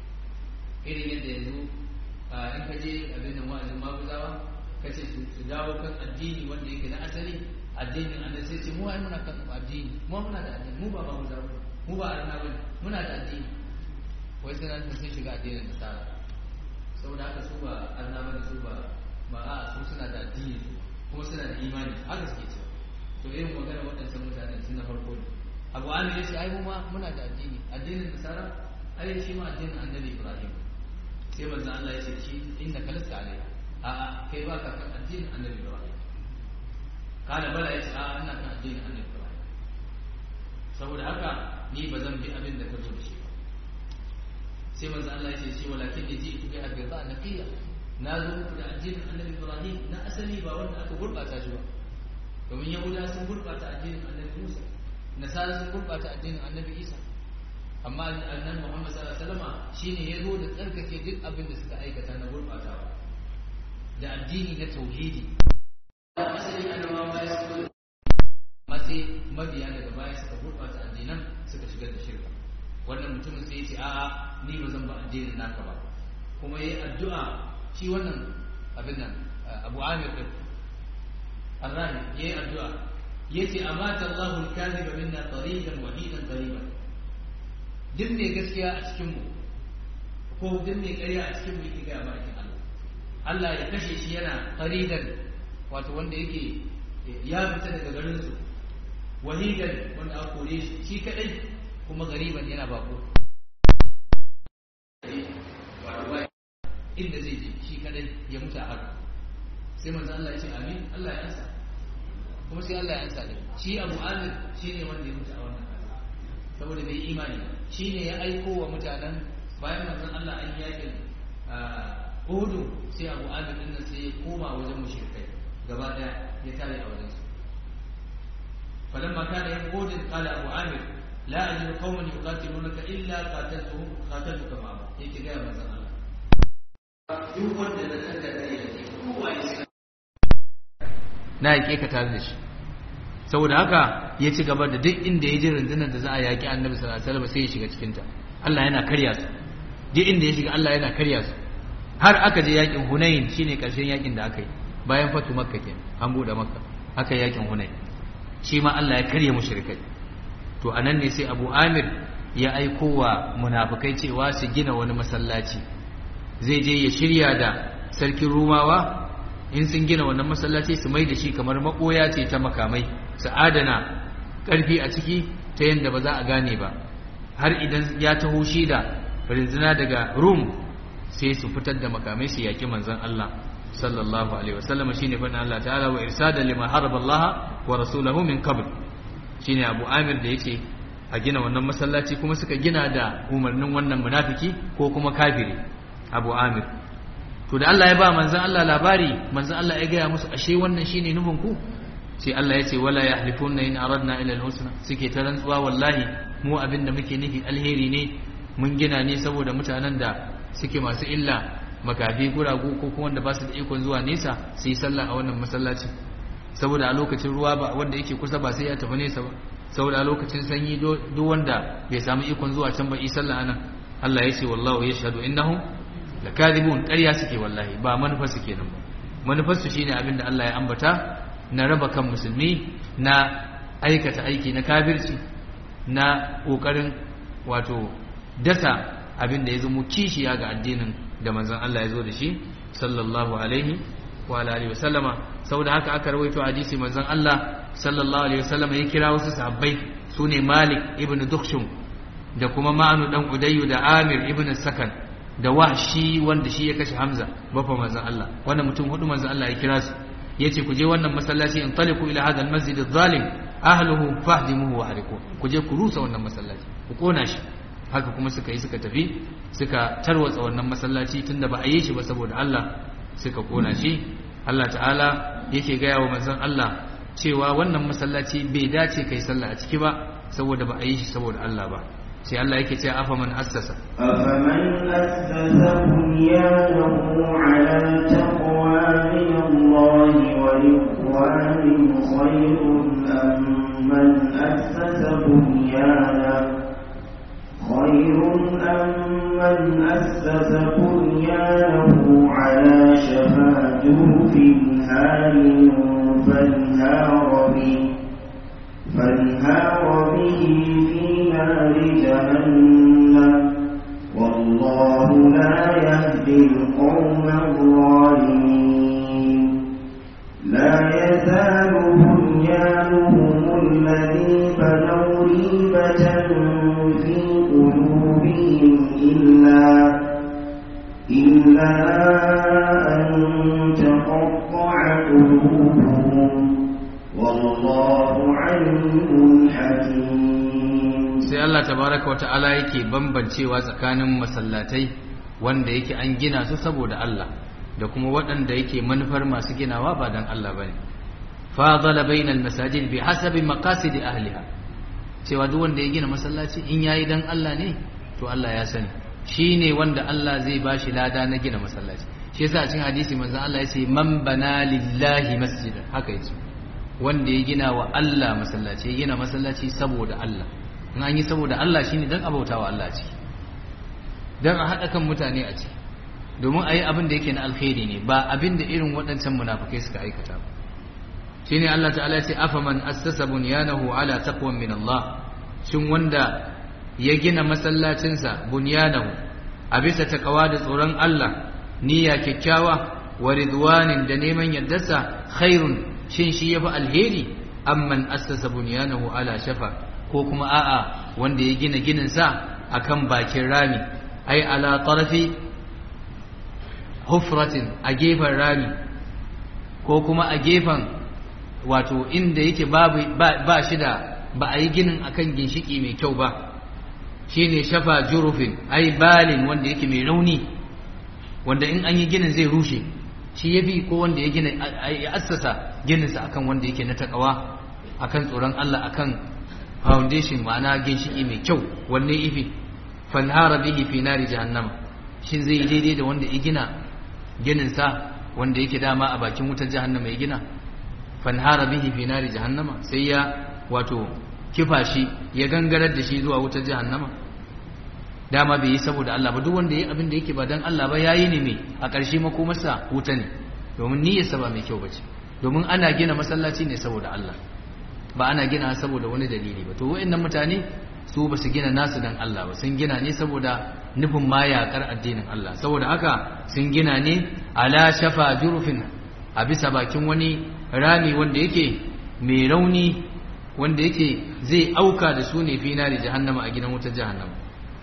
irin yadda yanzu in ka je abin nan wa'azin maguzawa ka ce su dawo kan addini wanda yake na asali addinin annabi sai ce mu ai muna kan addini mu muna da addini mu ba maguzawa mu ba arna bane muna da addini wai sai nan sun shiga addinin nasara saboda haka su ba arna bane su ba ba a su suna da addini su kuma suna da imani haka suke cewa to irin magana waɗancan mutanen sun na farko ne abu an ya ce ai mu ma muna da addini addinin nasara ai shi ma addinin annabi ibrahim sai manzo Allah ya ce shi inna kalasta alai a a kai ba ka kan addinin annabi ibrahim kana bala ya ce a ina kan addinin annabi ibrahim saboda haka ni ba zan bi abin da ka zo da shi ba sai manzo Allah ya ce shi walakin ni ji ku bi abida naqiya na zo muku da addinin annabi ibrahim na asali ba wanda aka gurbata shi ba domin yahuda sun gurbata addinin annabi musa nasara sun gurbata addinin annabi isa amma annabi muhammad sallallahu alaihi wasallam shine ya zo da tsarkake duk abin da suka aikata na gurbatawa da addini na tauhidi asali annabawa baya su amma sai mabiya daga baya suka gurbata addinan suka shigar da shirka wannan mutumin sai ya ce a'a ni ba zan ba addinin naka ba kuma yayi addu'a shi wannan abin nan abu amir din الراهب يي الدعاء يتي أمات الله الكاذب منا طريقا وحيدا قريبا duk mai gaskiya a cikinmu ko duk mai ƙarya a cikinmu yake gaya ma'aikin Allah Allah ya kashe shi yana qaridan wato wanda yake ya fita daga garin su wahidan wanda aka kore shi shi kadai kuma gariban yana bako wato inda zai je shi kadai ya mutu a haka sai manzo Allah ya ce amin Allah ya ansa kuma sai Allah ya ansa din shi Abu Amir shine wanda ya mutu a wannan kasa saboda bai imani shine ya aiko wa mutanen bayan manzon Allah an yakin Uhud sai Abu Amir din nan sai ya koma wajen mushrikai gaba daya ya tare a wajen su falamma kana yaqud qala Abu Amir la ajidu qauman yuqatilunaka illa qataltuhum qataltuka ma yake ga manzon Allah duk wanda da kanka da yake kowa ya na yaƙe ka tare da shi saboda haka ya ci gaba da duk inda ya ji rundunar da za a yaƙi annabi sallallahu alaihi wasallam sai ya shiga cikinta Allah yana karya su duk inda ya shiga Allah yana karya su har aka je yaƙin Hunain shine ƙarshen yaƙin da aka yi bayan fatu Makka kenan an bude Makka aka yi yaƙin Hunain shi ma Allah ya karya mushrikai to anan ne sai Abu Amir ya aiko wa munafikai cewa su gina wani masallaci zai je ya shirya da sarkin Rumawa in sun gina wannan masallaci su mai da shi kamar makoya ce ta makamai su adana ƙarfi a ciki ta yadda ba za a gane ba har idan ya taho shi da rinzina daga rum sai su fitar da makamai su yaƙi manzon Allah sallallahu alaihi wasallam shine fa Allah ta'ala wa irsada lima haraba Allah wa rasulahu min qabl shine Abu Amir da yace a gina wannan masallaci kuma suka gina da umarnin wannan munafiki ko kuma kafiri Abu Amir to da Allah ya ba manzan Allah labari manzan Allah ya gaya musu ashe wannan shine nufin ku sai Allah ya ce wala yahlifunna in aradna ila al-husna suke ta rantsuwa wallahi mu abin da muke nufi alheri ne mun gina ne saboda mutanen da suke masu illa makafi guragu ko kuma wanda ba su da ikon zuwa nesa su yi sallah a wannan masallaci saboda a lokacin ruwa ba wanda yake kusa ba sai ya tafi nesa ba saboda a lokacin sanyi duk wanda bai samu ikon zuwa can ba yi sallah anan Allah ya ce wallahu yashhadu innahum lakadibun ƙarya suke wallahi ba manufar su kenan ba manufar su shine abinda Allah ya ambata na raba kan musulmi na aikata aiki na kafirci na kokarin wato dasa abinda ya zama kishiya ga addinin da manzon Allah ya zo da shi sallallahu alaihi wa alihi wasallama saboda haka aka rawaito hadisi manzon Allah sallallahu alaihi wasallama ya kira wasu sahabbai sune Malik ibn Dukhshum da kuma Ma'anu dan Udayyu da Amir ibn Sakan da wahshi wanda shi ya kashe Hamza bafa manzon Allah wannan mutum hudu manzon Allah ya kira su yace ku je wannan masallaci in taliku ila hadha almasjid adh-dhalim ahluhu fahdimuhu wa hariku ku je ku rusa wannan masallaci ku kona shi haka kuma suka yi suka tafi suka tarwatsa wannan masallaci tunda ba a yi shi ba saboda Allah suka kona shi Allah ta'ala yake gaya wa manzon Allah cewa wannan masallaci bai dace kai sallah a ciki ba saboda ba a yi shi saboda Allah ba sai Allah yake cewa afa man assasa أفمن أسس بنيانه على تقوى من الله ورضوان خير أم من أسس بنيانه خير أم من أسس بنيانه على شفا جرف هار فانهار به فانهار به في نار جهنم والله لا يهدي القوم الظالمين لا يزال بنيانهم الذي بنوا ريبة في قلوبهم إلا إلا أن تقطع قلوبهم والله عليم حكيم sai Allah tabaraka wata'ala yake bambancewa tsakanin masallatai wanda yake an gina su saboda Allah da kuma waɗanda yake manufar masu ginawa ba dan Allah bane fadala bainal masajid bi hasabi maqasid ahliha cewa duk wanda ya gina masallaci in yayi dan Allah ne to Allah ya sani shine wanda Allah zai bashi lada na gina masallaci shi yasa a cikin hadisi manzon Allah ya ce man bana lillahi masjidan haka yace wanda ya gina wa Allah masallaci ya gina masallaci saboda Allah in an yi saboda Allah shine dan abautawa Allah ce dan a haɗa kan mutane a ce domin a yi abin da yake na alkhairi ne ba abin da irin waɗancan munafukai suka aikata ba shine Allah ta'ala ce afaman assasa bunyanahu ala taqwan min Allah shin wanda ya gina masallacinsa bunyanahu a bisa takawa da tsoron Allah niyya kyakkyawa wa ridwanin da neman yardarsa khairun shin shi yafi alheri amman assasa bunyanahu ala shafa ko kuma a'a wanda ya gina ginin sa akan bakin rami ai ala tarafi hufratin a gefen rami ko kuma a gefen wato inda yake babu ba shi da ba a yi ginin akan ginshiki mai kyau ba shine shafa jurufin ai balin wanda yake mai rauni wanda in an yi ginin zai rushe shi yafi ko wanda ya gina ya assasa gininsa akan wanda yake na takawa akan tsoron Allah akan foundation ma'ana ginshiki mai kyau wanne ifi fanhara bihi fi nari jahannama shin zai yi daidai da wanda ya gina gininsa wanda yake dama a bakin wutar jahannama ya gina fanhara bihi fi nari jahannama sai ya wato kifa shi ya gangarar da shi zuwa wutar jahannama dama bai yi saboda Allah ba duk wanda ya abin da yake ba dan Allah ba yayi ne me a ƙarshe makomarsa wuta ne domin niyyarsa ba mai kyau bace domin ana gina masallaci ne saboda Allah ba ana gina saboda wani dalili ba to wayannan mutane su ba su gina nasu dan Allah ba sun gina ne saboda nufin ma yaƙar addinin Allah saboda haka sun gina ne ala shafa jurufin a bisa bakin wani rami wanda yake mai rauni wanda yake zai auka da su ne fi nari jahannama a gidan wutar jahannama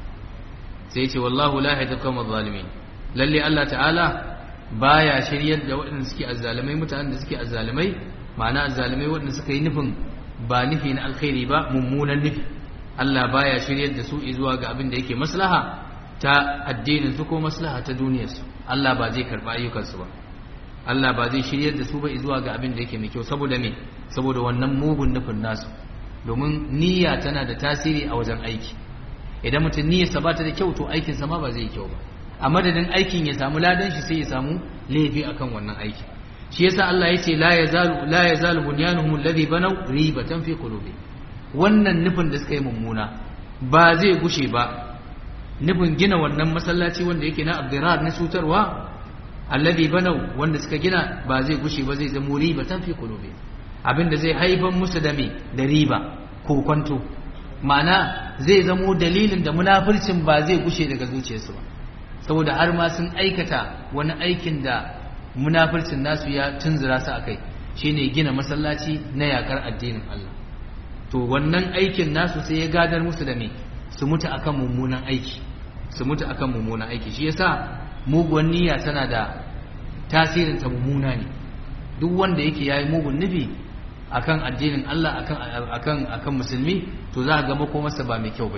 sai ce wallahu la yahdi qawmal zalimin lalle Allah ta'ala baya shiryar da waɗanda suke azzalimai mutanen da suke azzalimai ma'ana azzalimai waɗanda suka yi nufin ba nufi na alkhairi ba mummunan nufi Allah baya shiryar da su zuwa ga abin da yake maslaha ta addinin su ko maslaha ta duniyar su Allah ba zai karba ayyukan su ba Allah ba zai shiryar da su ba zuwa ga abin da yake mai kyau saboda me saboda wannan mugun nufin nasu domin niyya tana da tasiri a wajen aiki idan mutum niyyarsa ba ta da kyau to aikinsa ma ba zai yi kyau ba a madadin aikin ya samu ladan shi sai ya samu laifi akan wannan aiki shi yasa Allah ya ce la yazalu la yazalu bunyanuhum alladhi banaw ribatan fi qulubi wannan nufin da suka yi mummuna ba zai gushe ba nufin gina wannan masallaci wanda yake na abdirar na cutarwa alladhi banaw wanda suka gina ba zai gushe ba zai zama ribatan fi qulubi abinda zai haifar musu da me da riba ko kwanto ma'ana zai zamo dalilin da munafircin ba zai gushe daga zuciyarsu ba saboda har ma sun aikata wani aikin da munafircin nasu ya tunzura su akai shine gina masallaci na yakar addinin Allah to wannan aikin nasu sai ya gadar musu da me su mutu akan mummunan aiki su mutu akan mummunan aiki shi yasa muguwan niyya tana da tasirin ta mummuna ne duk wanda yake yayi mugun nufi akan addinin Allah akan akan akan musulmi to za ga makomarsa ba mai kyau bace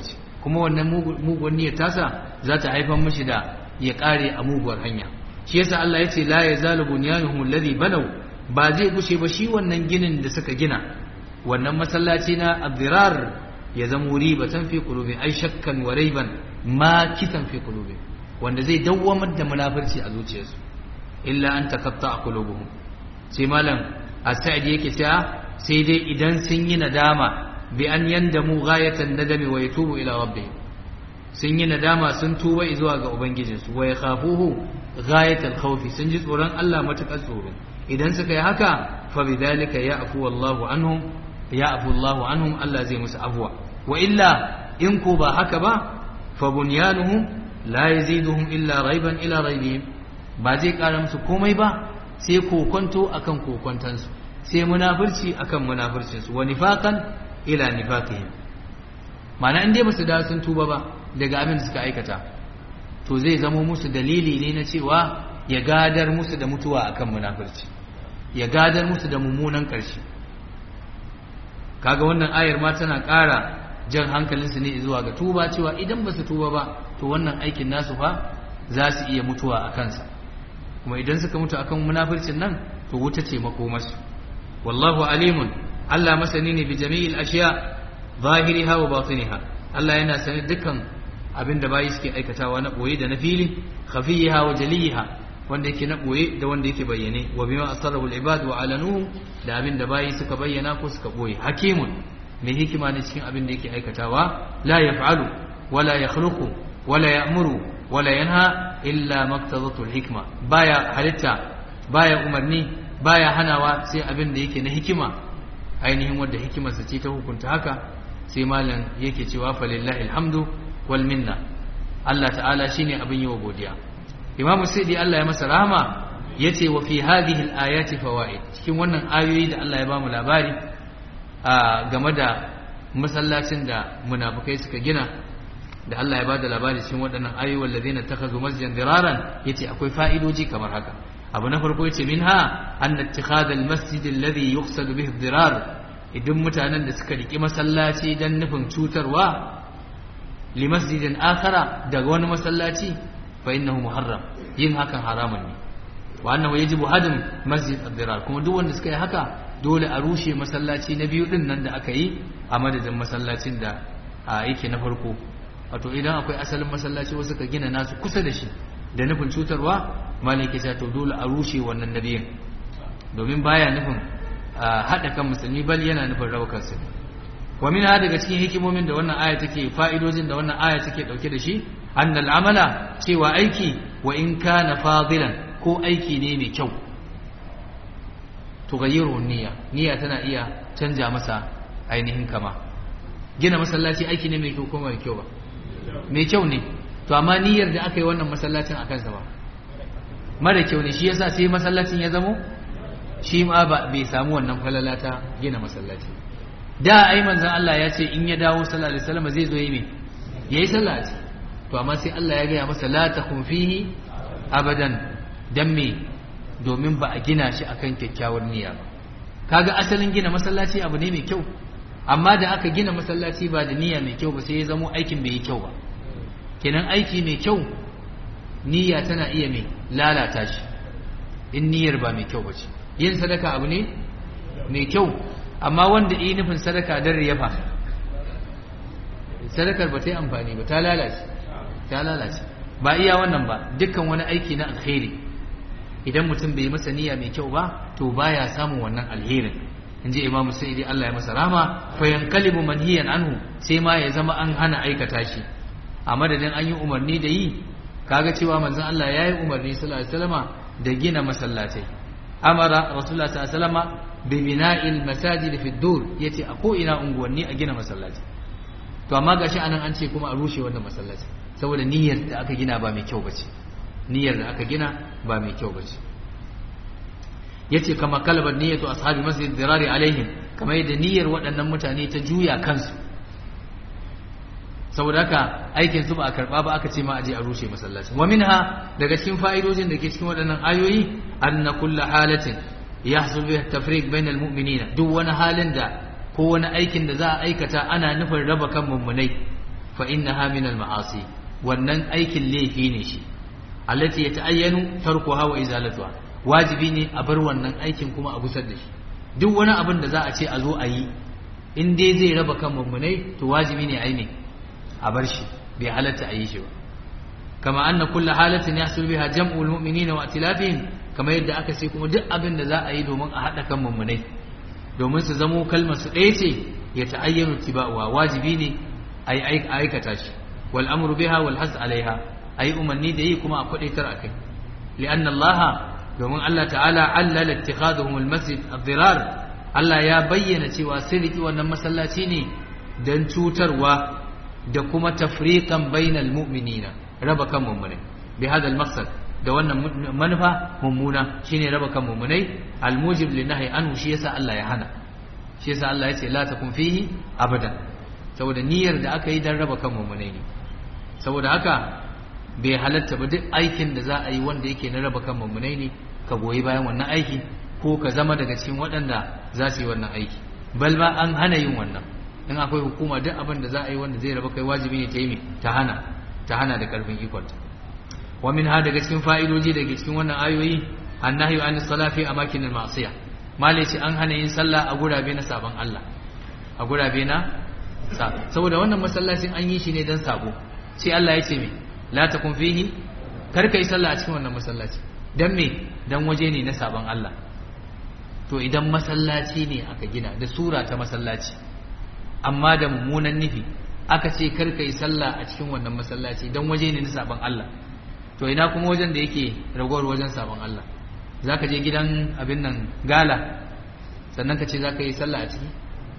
kuma wannan muguwar niyyar tasa za ta haifar mishi da ya kare a muguwar hanya shi yasa Allah ya ce la yazalu bunyanuhum alladhi banaw ba zai gushe ba shi wannan ginin da suka gina wannan masallaci na abdirar ya zama ribatan fi qulubi ai shakkan wa raiban ma kitan fi qulubi wanda zai dawwamar da munafirci a zuciyarsu illa an takatta qulubuhum sai malam as-sa'idi yake cewa sai dai idan sun yi nadama bi an yandamu ghayatan nadami wa yatubu ila rabbihim sun yi nadama sun tuba zuwa ga ubangijinsu wa yakhafuhu ghayatal khawfi sun ji tsoron Allah matakar tsoro idan suka yi haka fa bidhalika ya'fu wallahu anhum ya'fu Allahu anhum Allah zai musu afwa wa illa in ko ba haka ba fa bunyanuhum la yaziduhum illa raiban ila raibihim ba zai kara musu komai ba sai kokonto akan kokontansu sai munafirci akan munafircinsu wa nifaqan ila nifaqihim ma'ana in dai basu da sun tuba ba daga abin da suka aikata to zai zamo musu dalili ne na cewa ya gadar musu da mutuwa akan munafirci ya gadar musu da mummunan ƙarshe kaga wannan ayar ma tana ƙara jan hankalinsu ne zuwa ga tuba cewa idan ba su tuba ba to wannan aikin nasu fa za su iya mutuwa a kansa kuma idan suka mutu akan munafircin nan to wuta ce makomarsu wallahu alimun Allah masani ne bi jami'il ashiya zahiriha wa batiniha Allah yana sani dukkan abin da bayi suke aikatawa na boye da na fili khafiyiha wa jaliyiha wanda yake na boye da wanda yake bayyane wa bima asarrahu al-ibad wa alanuhu da abin da bayi suka bayyana ko suka boye hakimun mai hikima ne cikin abin da yake aikatawa la yaf'alu wala yakhluqu wala ya'muru wala yanha illa maqtadatu al-hikma baya halitta baya umarni baya hanawa sai abin da yake na hikima ainihin wanda hikimarsa ce ta hukunta haka sai malam yake cewa falillahi alhamdu wal minna Allah ta'ala shine abin yi wa godiya Imam Sidi Allah ya masa rahama yace wa fi hadhihi al-ayati fawaid cikin wannan ayoyi da Allah ya bamu labari a game da masallacin da munafikai suka gina da Allah ya bada labari cikin waɗannan ayoyi wallazina takhazu masjidan diraran yace akwai fa'idoji kamar haka abu na farko yace minha anna ittikhadha al-masjid alladhi yuqsadu bihi ad-dirar idan mutanen da suka riki masallaci dan nufin cutarwa li masjidin akhara daga wani masallaci fa innahu muharram yin hakan haramun ne wa annahu yajibu hadm masjid ad-dirar kuma duk wanda suka yi haka dole a rushe masallaci na biyu din nan da aka yi a madadin masallacin da yake na farko wato idan akwai asalin masallaci wasu ka gina nasu kusa da shi da nufin cutarwa malaki ta to dole a rushe wannan nabiyin domin baya nufin haɗa kan musulmi bal yana nufin raba kansu wa min daga cikin hikimomin da wannan aya take fa'idojin da wannan aya take dauke da shi annal amala cewa aiki wa in kana fadilan ko aiki ne mai kyau tughayyiru niyya niyya tana iya canja masa ainihin kama gina masallaci aiki ne mai kyau ko mai kyau ba mai kyau ne to amma niyyar da aka yi wannan masallacin akan sa ba mara kyau ne shi yasa sai masallacin ya zamo shi ma ba bai samu wannan falala ta gina masallaci da ai manzon Allah ya ce in ya dawo sallallahu alaihi wasallam zai zo yi me yayi sallah to amma sai Allah ya gaya masa la takhun fihi abadan dan me domin ba a gina shi akan kyakkyawar niyya ba kaga asalin gina masallaci abu ne mai kyau amma da aka gina masallaci ba da niyya mai kyau ba sai ya zamo aikin bai yi kyau ba kenan aiki mai kyau niyya tana iya mai lalata shi in niyyar ba mai kyau ba ce yin sadaka abu ne mai kyau amma wanda yi nufin sadaka don riyafa sadakar ba ta yi amfani ba ta lalace ta lalace ba iya wannan ba dukkan wani aiki na alkhairi idan mutum bai masa niyya mai kyau ba to baya samun wannan alherin in ji imamu sai Allah ya masa rama fa yankalibu manhiyan anhu sai ma ya zama an hana aikata shi a madadin an yi umarni da yi kaga cewa manzon Allah ya yi umarni sallallahu alaihi wasallama da gina masallatai amara rasulullah sallallahu alaihi wasallama bi bina'il masajid fi dur yace a ko ina unguwanni a gina masallaci to amma gashi anan an ce kuma a rushe wannan masallaci saboda niyyar da aka gina ba mai kyau bace niyyar da aka gina ba mai kyau bace yace kama kalabar niyyatu ashabi masjid dirari alaihim kamar yadda niyyar waɗannan mutane ta juya kansu saboda haka aikin su ba a karba ba aka ce ma aje a rushe masallaci wa minha daga cikin fa'idojin da ke cikin waɗannan ayoyi anna kullu halatin yahsul biha tafriq bainal mu'minina duk wani halin da ko wani aikin da za a aikata ana nufin raba kan mummunai fa innaha min al-ma'asi wannan aikin laifi ne shi allati yata'ayyanu tarkuha wa izalatuha wajibi ne a bar wannan aikin kuma a gusar da shi duk wani abin da za a ce a zo a yi in dai zai raba kan mummunai to wajibi ne a yi ne a bar shi bai halatta a yi shi ba kama anna kullu halatin yahsul biha jam'ul mu'minina wa atilafihim kama yadda aka ce kuma duk abin da za a yi domin a haɗa kan mummunai domin su zamo kalmar su ɗaya ce ya ta'ayyanu tiba'uwa wajibi ne a yi aikata shi wal amru biha wal has alaiha a yi umarni da yi kuma a kwaɗaitar a kai li'anna Allah domin Allah ta'ala allala ittikhaduhum al-masjid ad-dirar Allah ya bayyana cewa sun riki wannan masallaci ne dan cutarwa da kuma tafriqan bainal mu'minina raba kan mu'minai bi hada al-maqsad da wannan manufa mummuna shine raba kan mu'minai al-mujib linahi anhu shi yasa Allah ya hana shi yasa Allah ya ce la takun fihi abada saboda niyyar da aka yi dan raba kan mu'minai ne saboda haka bai halatta ba duk aikin da za a yi wanda yake na raba kan mummunai ne ka goyi bayan wannan aiki ko ka zama daga cikin waɗanda za su yi wannan aiki bal ma an hana yin wannan in akwai hukuma duk abin da za a yi wanda zai raba kai wajibi ne ta yi ta hana ta hana da karfin ikonta wa min ha daga cikin fa'idoji daga cikin wannan ayoyi annahyu an salafi a makin ma'asiya malaci an hana yin sallah a gurabe na sabon Allah a gurabe na saboda wannan masallacin an yi shi ne dan sabo sai Allah ya ce me la takun fihi kar ka yi sallah a cikin wannan masallaci dan me dan waje ne na saban Allah to idan masallaci ne aka gina da sura ta masallaci amma da mummunan nufi aka ce kar ka yi sallah a cikin wannan masallaci dan waje ne na saban Allah to ina kuma wajen da yake ragowar wajen saban Allah zaka je gidan abin nan gala sannan ka ce zaka yi sallah a ciki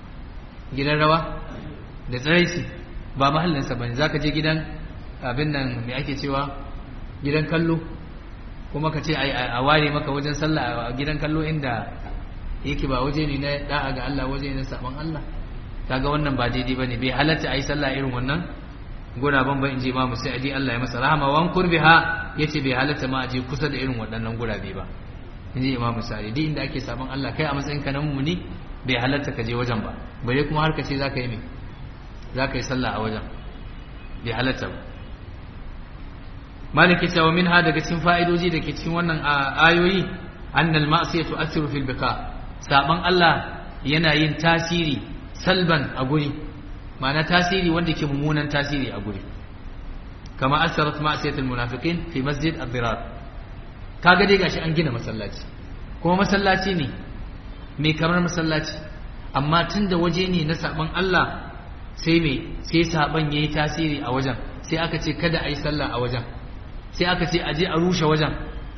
gidan rawa da tsiraici ba mahallinsa bane zaka je gidan abin nan mai ake cewa gidan kallo kuma ka ce a ware maka wajen sallah a gidan kallo inda yake ba waje ne na da'a ga Allah waje ne na saban Allah kaga wannan ba daidai bane bai halatta ayi sallah irin wannan guraben ba in je Imam Sa'idi Allah ya masa rahama wan kurbiha yace bai halatta ma aje kusa da irin waɗannan gurabe ba in je Imam Sa'idi inda ake saban Allah kai a matsayin ka na mumuni bai halatta ka je wajen ba bare kuma har ka ce zaka yi me zaka yi sallah a wajen bai halatta ba maliki cewa min ha daga cikin fa'idoji da ke cikin wannan ayoyi annal ma'asiya tu'assiru fil bika saban Allah yana yin tasiri salban a guri ma'ana tasiri wanda ke mummunan tasiri a guri kama asarat ma'asiyatul munafiqin fi masjid ad-dirar kaga dai gashi an gina masallaci kuma masallaci ne mai kamar masallaci amma tunda waje ne na saban Allah sai me sai saban yayi tasiri a wajen sai aka ce kada a yi sallah a wajen sai aka ce aje a rushe wajen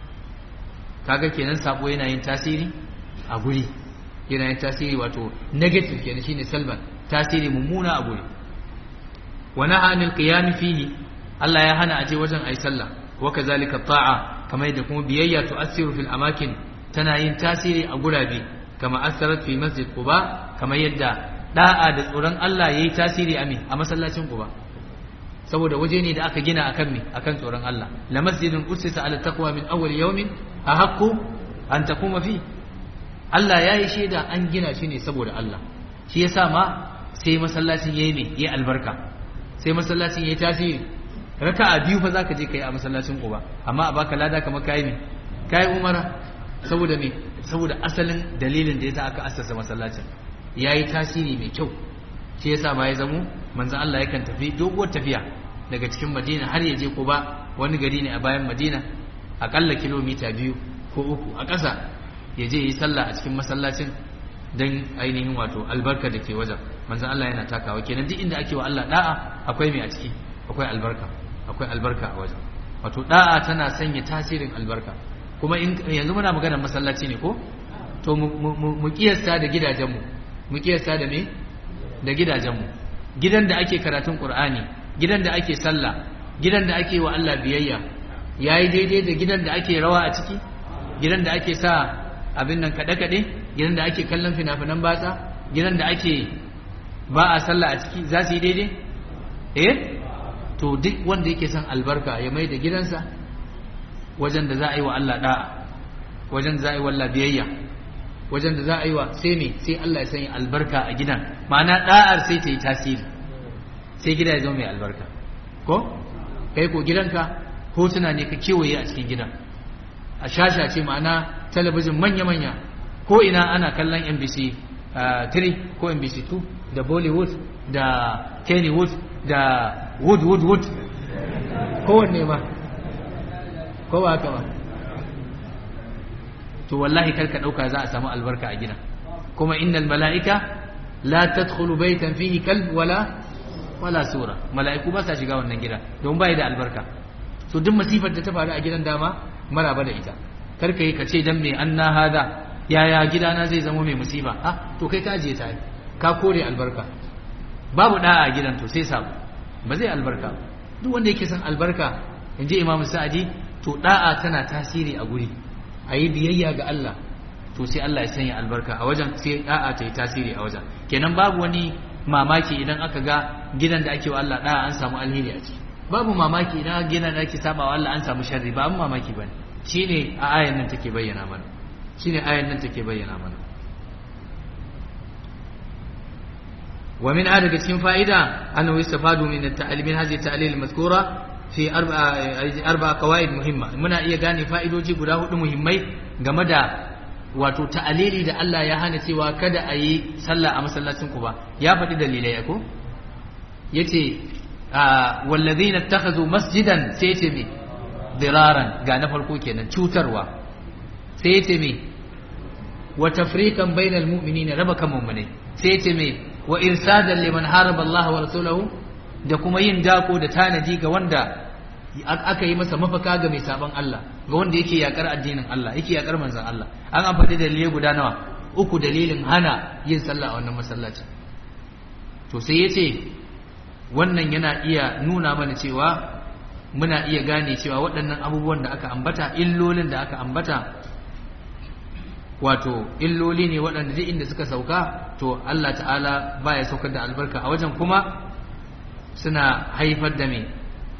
kaga kenan sabo yana yin tasiri a guri yana yin tasiri wato negative kenan shine salban tasiri mummuna a guri wa naha anil qiyam fihi Allah ya hana aje wajen ayi sallah wa kazalika ta'a kamar yadda kuma biyayya tu'assiru fil amakin tana yin tasiri a gurabe kama asarat fi masjid quba kamar yadda da'a da tsoron Allah yayi tasiri a me a masallacin quba saboda waje ne da aka gina akan me akan tsoron Allah la masjidun usisa ala taqwa min awwal yawmin ahaqqu an takuma fi Allah yayi shaida an gina shi ne saboda Allah shi yasa ma sai masallacin yayi ne yayi albarka sai masallacin yayi tasiri raka'a biyu fa zaka je kai a masallacin Quba amma a baka lada kamar kai me kai umara saboda me saboda asalin dalilin da yasa aka assasa masallacin yayi tasiri mai kyau shi yasa ma ya zamo manzon Allah yakan tafi doguwar tafiya daga cikin Madina har ya je Quba wani gari ne a bayan Madina akalla kilomita biyu ko uku a ƙasa ya je yi sallah a cikin masallacin don ainihin wato albarka da ke wajen manzon Allah yana takawa kenan duk inda ake wa Allah da'a akwai mai a ciki akwai albarka akwai albarka a wajen wato da'a tana sanya tasirin albarka kuma yanzu muna maganar masallaci ne ko to mu kiyasta da gidajenmu mu kiyasta da me da gidajenmu gidan da ake karatun qur'ani gidan da ake sallah gidan da ake wa Allah biyayya yayi daidai da gidan da ake rawa a ciki gidan da ake sa abin nan kaɗe kaɗe gidan da ake kallon fina-finan batsa gidan da ake ba a sallah a ciki za su yi daidai eh to duk wanda yake son albarka ya mai da gidansa wajen da za a yi wa Allah da'a wajen da za a yi wa Allah biyayya wajen da za a yi wa sai me sai Allah ya sanya albarka a gidan ma'ana da'ar sai ta yi tasiri sai gida ya zama mai albarka ko kai ko gidanka hotuna ne ka kewaye a cikin gidan a shasha ce ma'ana talabijin manya-manya ko ina ana kallon NBC 3 ko NBC 2 da Bollywood da Kennywood da Wood Wood Wood kowanne ma ko ba haka ba to wallahi karka dauka za a samu albarka a gidan kuma innal mala'ika la tadkhulu baytan fihi kalb wala wala sura mala'iku ba sa shiga wannan gida don bai da albarka so duk masifar da ta faru a gidan dama maraba da ita karka yi ka ce dan me anna hada yaya gidana zai zama mai musiba ah to kai ka ajiye ta ka kore albarka babu da'a a gidan to sai sabo ba zai albarka duk wanda yake son albarka inji imamu sa'adi to da'a tana tasiri a guri a yi biyayya ga Allah to sai Allah ya sanya albarka a wajen sai da'a ta yi tasiri a wajen kenan babu wani mamaki idan aka ga gidan da ake wa Allah da'a an samu alheri a ciki babu mamaki idan gidan da ake saba wa Allah an samu sharri ba an mamaki bane shine a ayan nan take bayyana mana shine ayan nan take bayyana mana wa min daga cikin fa'ida annahu yastafadu min at-ta'lim min hadhihi at-ta'lil al-mazkura fi arba'a arba'a qawaid muhimma muna iya gane fa'idoji guda hudu muhimmai game da wato ta'alili da Allah ya hana cewa kada a yi sallah a masallacin ku ba ya faɗi dalilai ko yace wallazina ittakhadhu masjidan sai yace me diraran ga na farko kenan cutarwa sai yace me wa tafriqan bainal mu'minina raba kan mu'minai sai yace me wa irsadan liman haraba Allah wa rasulahu da kuma yin dako da tanadi ga wanda aka yi masa mafaka ga mai sabon Allah ga wanda yake yakar addinin Allah yake yakar manzon Allah an amfani da dalilai guda nawa uku dalilin hana yin sallah a wannan masallaci to sai yace wannan yana iya nuna mana cewa muna iya gane cewa waɗannan abubuwan da aka ambata illolin da aka ambata wato illoli ne waɗanda duk inda suka sauka to Allah ta'ala baya saukar da albarka a wajen kuma suna haifar da me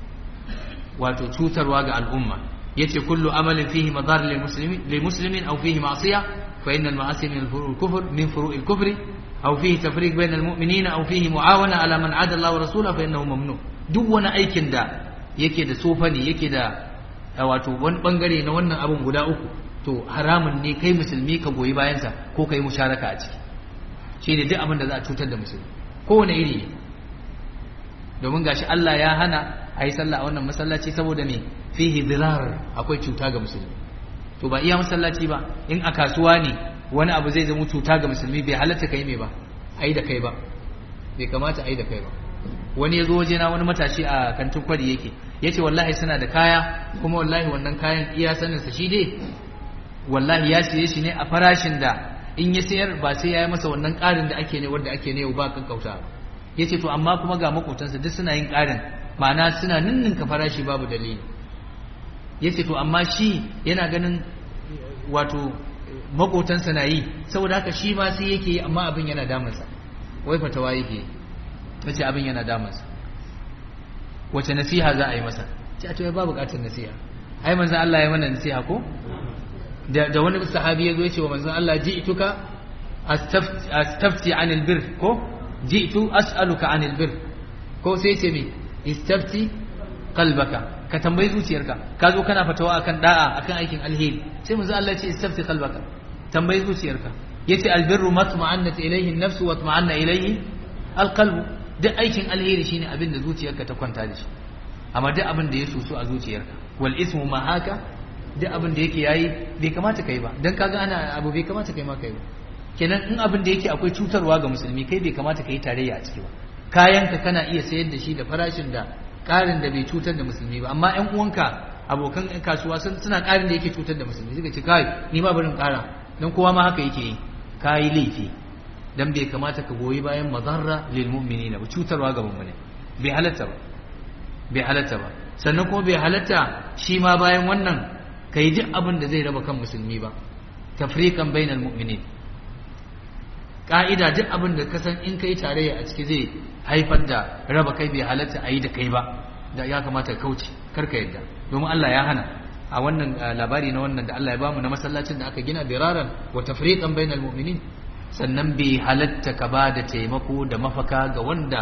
wato cutarwa ga al'umma yace kullu amalin fihi madar lil muslimin lil muslimin aw fihi ma'siyah fa innal ma'asi min al kufr min furu'il kufri aw fihi tafriq bayna al mu'minina aw fihi mu'awana ala man 'ada Allah wa rasulahu fa innahu mamnu duk wani aikin da yake da sofani yake da wato wani bangare na wannan abun guda uku to haramun ne kai musulmi ka goyi bayansa ko kai musharaka a ciki shine duk abin da za a cutar da musulmi kowane iri ne domin gashi Allah ya hana a yi sallah a wannan masallaci saboda me fihi dirar akwai cuta ga musulmi to ba iya masallaci ba in a kasuwa ne wani abu zai zama cuta ga musulmi bai halatta kai me ba ai da kai ba bai kamata ai da kai ba wani ya zo waje na wani matashi a kantin kwari yake ya ce wallahi suna da kaya kuma wallahi wannan kayan iya saninsa shi dai wallahi ya siye shi ne a farashin da in ya sayar ba sai ya yi masa wannan ƙarin da ake ne wanda ake ne ba kan kauta ya ce to amma kuma ga makotansa duk suna yin ƙarin ma'ana suna ninninka farashi babu dalili ya ce to amma shi yana ganin wato makotansa na yi saboda haka shi ma sai yake yi amma abin yana damunsa wai fatawa yake yi ta ce abin yana damunsa wace nasiha za a yi masa ce a to ya ba bukatar nasiha ai manzan Allah ya mana nasiha ko da wani sahabi ya zo ya ce wa manzan Allah ji'tuka astafti anil bir ko ji'tu as'aluka anil bir ko sai ce me istafti qalbaka ka tambayi zuciyarka ka zo kana fatawa akan da'a akan aikin alheri sai manzan Allah ya ce istafti qalbaka tambayi zuciyarka yace albirru matma'annat ilayhi an-nafsu wa matma'anna ilayhi alqalbu duk aikin alheri shine abin da zuciyarka ta kwanta da shi amma duk abin da ya susu a zuciyarka wal ismu ma haka duk abin da yake yayi bai kamata kai ba dan kaga ana abu bai kamata kai ma kai ba kenan in abin da yake akwai cutarwa ga musulmi kai bai kamata kai tarayya a ciki ba kayanka kana iya sayar da shi da farashin da karin da bai cutar da musulmi ba amma ƴan uwanka abokan kasuwa suna karin da yake cutar da musulmi suka ce kai ni ma barin kara dan kowa ma haka yake yi kai laifi dan bai kamata ka goyi bayan mazarra lil mu'minina ba cutarwa ga mu'mini bai halatta ba bai halatta ba sannan kuma bai halatta shi ma bayan wannan kai duk abin da zai raba kan musulmi ba tafriqan bainal mu'minin ka'ida duk abin da ka san in kai tarayya a ciki zai haifar da raba kai bai halatta a yi da kai ba da ya kamata ka kauce karka yadda domin Allah ya hana a wannan labari na wannan da Allah ya bamu na masallacin da aka gina diraran wa tafriqan bainal mu'minin sannan bai halatta ka ba da taimako da mafaka ga wanda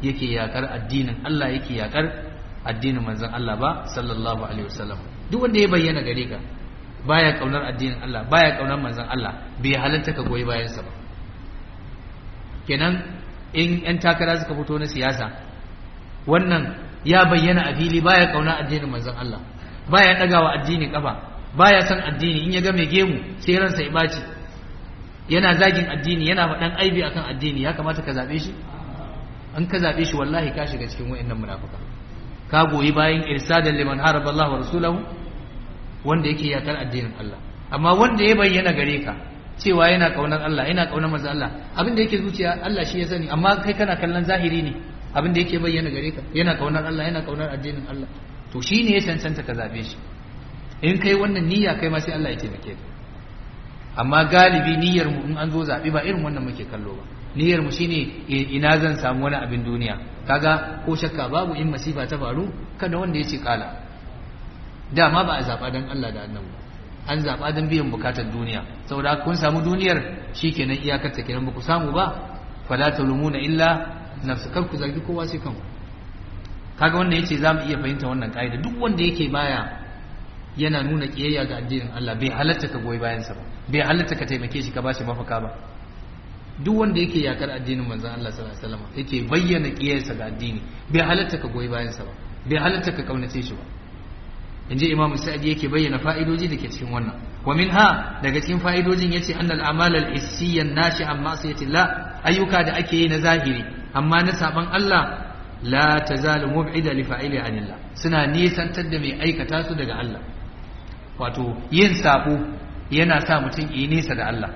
yake yakar addinin Allah yake yakar addinin manzon Allah ba sallallahu alaihi wasallam duk wanda ya bayyana gare ka baya kaunar addinin Allah baya kaunar manzon Allah bai halarta ka goyi bayan sa ba kenan in yan takara suka fito na siyasa wannan ya bayyana a fili baya kauna addinin manzon Allah baya dagawa addini kafa baya san addini in ya ga mai gemu sai ransa ya baci yana zagin addini yana faɗan aibi akan addini ya kamata ka zabe shi an ka zabe shi wallahi ka shiga cikin wayannan munafika ka goyi bayan irsadan liman haraba Allah wa rasulahu wanda yake yakar addinin Allah amma wanda ya bayyana gare ka cewa yana kaunar Allah yana kaunar manzo Allah abin da yake zuciya Allah shi ya sani amma kai kana kallon zahiri ne abin da yake bayyana gare ka yana kaunar Allah yana kaunar addinin Allah to shine ya cancanta ka zabe shi in kai wannan niyya kai ma sai Allah ya taimake ka amma galibi niyyar mu in an zo zabi ba irin wannan muke kallo ba niyyar mu shine ina zan samu wani abin duniya kaga ko shakka babu in masifa ta faru kada wanda ya ce kala dama ba a zaba dan Allah da annabi an zaba dan biyan bukatar duniya saboda kun samu duniyar shikenan iyakar ta kenan ba ku samu ba fala talumuna illa nafsu kar ku zargi kowa sai kanku kaga wannan yace zamu iya fahimta wannan kaida duk wanda yake baya yana nuna kiyayya ga addinin Allah bai halatta ka goyi bayan sa ba bai halatta ka taimake shi ka bashi mafaka ba duk wanda yake yakar addinin manzon Allah sallallahu alaihi wasallam yake bayyana kiyayyarsa ga addini bai halatta ka goyi bayan sa ba bai halatta ka kaunace shi ba inji imamu sa'idi yake bayyana fa'idoji da ke cikin wannan wa minha daga cikin fa'idojin yace annal a'mal al-hissiyya nashi'an ma'siyatillah ayyuka da ake yi na zahiri amma na saban Allah la tazalu mub'ida li fa'ili anillah suna nisantar da mai aikata su daga Allah wato yin sabo yana sa mutum yi nesa da Allah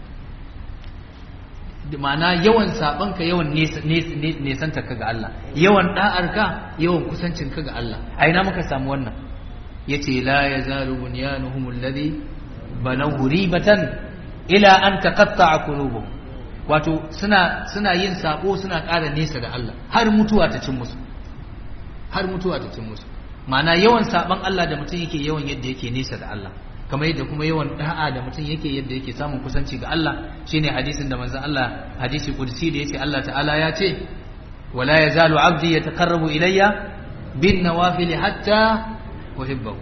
ma'ana yawan sabanka yawan nesanta ka ga Allah yawan da'arka yawan kusancin ka ga Allah a ina muka samu wannan yace la yazalu bunyanuhum alladhi banaw ribatan ila an taqatta'a qulubuhum wato suna suna yin sabo suna ƙara nesa da Allah har mutuwa ta cin musu har mutuwa ta cin musu ma'ana yawan saban Allah da mutum yake yawan yadda yake nesa da Allah kamar yadda kuma yawan da'a da mutum yake yadda yake samun kusanci ga Allah shine hadisin da manzon Allah hadisi qudsi da yace Allah ta'ala ya ce wala yazalu abdi yataqarrabu ilayya bin nawafil hatta uhibbahu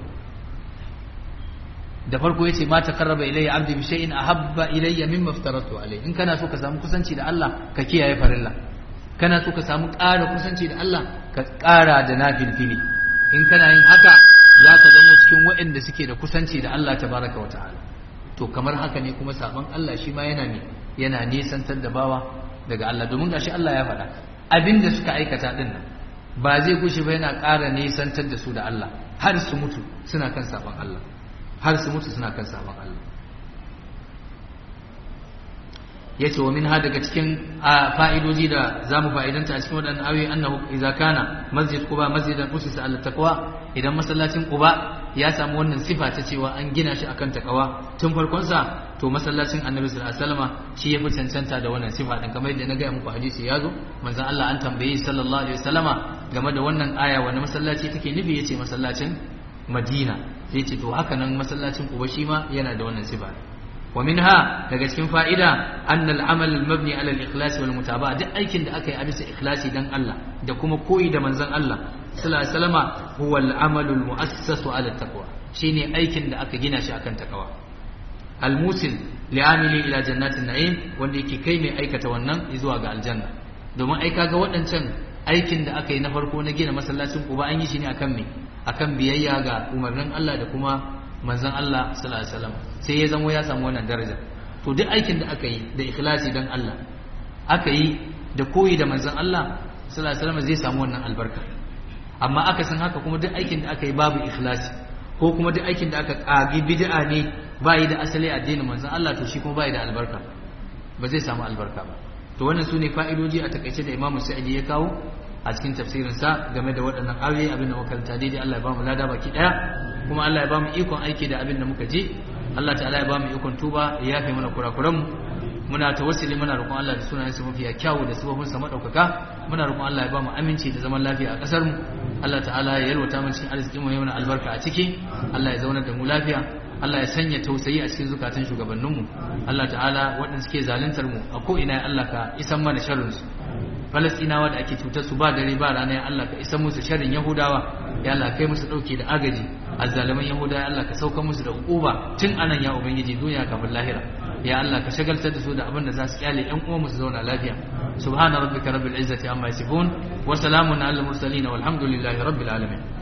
da farko yace ma taqarraba ilayya abdi bi shay'in ahabba ilayya mimma aftaratu alayhi in kana so ka samu kusanci da Allah ka kiyaye farilla kana so ka samu ƙara kusanci da Allah ka ƙara da nafilfili in kana yin haka za ka zama cikin waɗanda suke da kusanci da Allah tabaraka wa ta'ala to kamar haka ne kuma sabon Allah shi ma yana ne yana nisantar da bawa daga Allah domin gashi Allah ya faɗa abin da suka aikata din nan ba zai gushe ba yana ƙara nisantar da su da Allah har su mutu suna kan sabon Allah har su mutu suna kan sabon Allah ya ce wa min ha daga cikin fa'idoji da za mu fa'idanta a cikin waɗannan ayoyi annahu idza kana masjid quba masjidan usisa ala taqwa idan masallacin quba ya samu wannan sifa ta cewa an gina shi akan takawa tun farkon sa to masallacin annabi sallallahu alaihi wasallam shi ya fi cancanta da wannan sifa din kamar yadda na ga muku hadisi ya zo manzon Allah an tambaye sallallahu alaihi wasallama game da wannan aya wani masallaci take nufi yace masallacin Madina sai ce to haka nan masallacin quba shi ma yana da wannan sifa ومنها daga cikin fa'ida annal amal al-mabni ala al-ikhlas wal mutaba'a duk aikin da aka yi a bisa ikhlasi dan Allah da kuma koyi da manzon Allah sallallahu alaihi wasallama huwa al-amal al-mu'assas ala taqwa shine aikin da aka gina shi akan takawa al-musil li'amili ila jannatin na'im wanda yake kai mai aikata wannan zuwa ga aljanna domin ai kaga waɗancan aikin da aka yi na farko na gina masallacin Quba an yi shi ne akan me akan biyayya ga umarnin Allah da kuma manzon Allah sallallahu alaihi wasallam sai ya zamo ya samu wannan daraja to duk aikin da aka yi da ikhlasi dan Allah aka yi da koyi da manzon Allah sallallahu alaihi wasallam zai samu wannan albarka amma aka san haka kuma duk aikin da aka yi babu ikhlasi ko kuma duk aikin da aka kagi bid'a ne ba yi da asali addinin manzon Allah to shi kuma ba yi da albarka ba zai samu albarka ba to wannan sune fa'idoji a takaice da Imam Sa'idi ya kawo a cikin tafsirinsa game da waɗannan ayoyi abin da makaranta daidai Allah ya ba mu lada baki ɗaya kuma Allah ya ba mu ikon aiki da abin da muka ji Allah ta'ala ya ba mu ikon tuba ya yafe mana kurakuranmu muna tawassuli muna roƙon Allah da sunayen sa mafiya kyawu da sababin sa madaukaka muna roƙon Allah ya ba mu aminci da zaman lafiya a ƙasar mu Allah ta'ala ya yalwata mu cikin arziki mu ya mana albarka a ciki Allah ya zauna da mu lafiya Allah ya sanya tausayi a cikin zukatan shugabanninmu Allah ta'ala waɗanda suke zaluntar mu a ko ina Allah ka isan mana sharrin su falastinawa da ake cutar su ba dare ba rana ya Allah ka isa musu sharrin yahudawa ya Allah kai musu dauke da agaji azzaliman yahudawa ya Allah ka sauka musu da uquba tun anan ya ubangiji duniya kafin lahira ya Allah ka shagaltar da su da abin da za su kyale ƴan uwan su zauna lafiya subhana rabbika rabbil izzati amma yasifun wa salamun alal mursalin walhamdulillahi rabbil alamin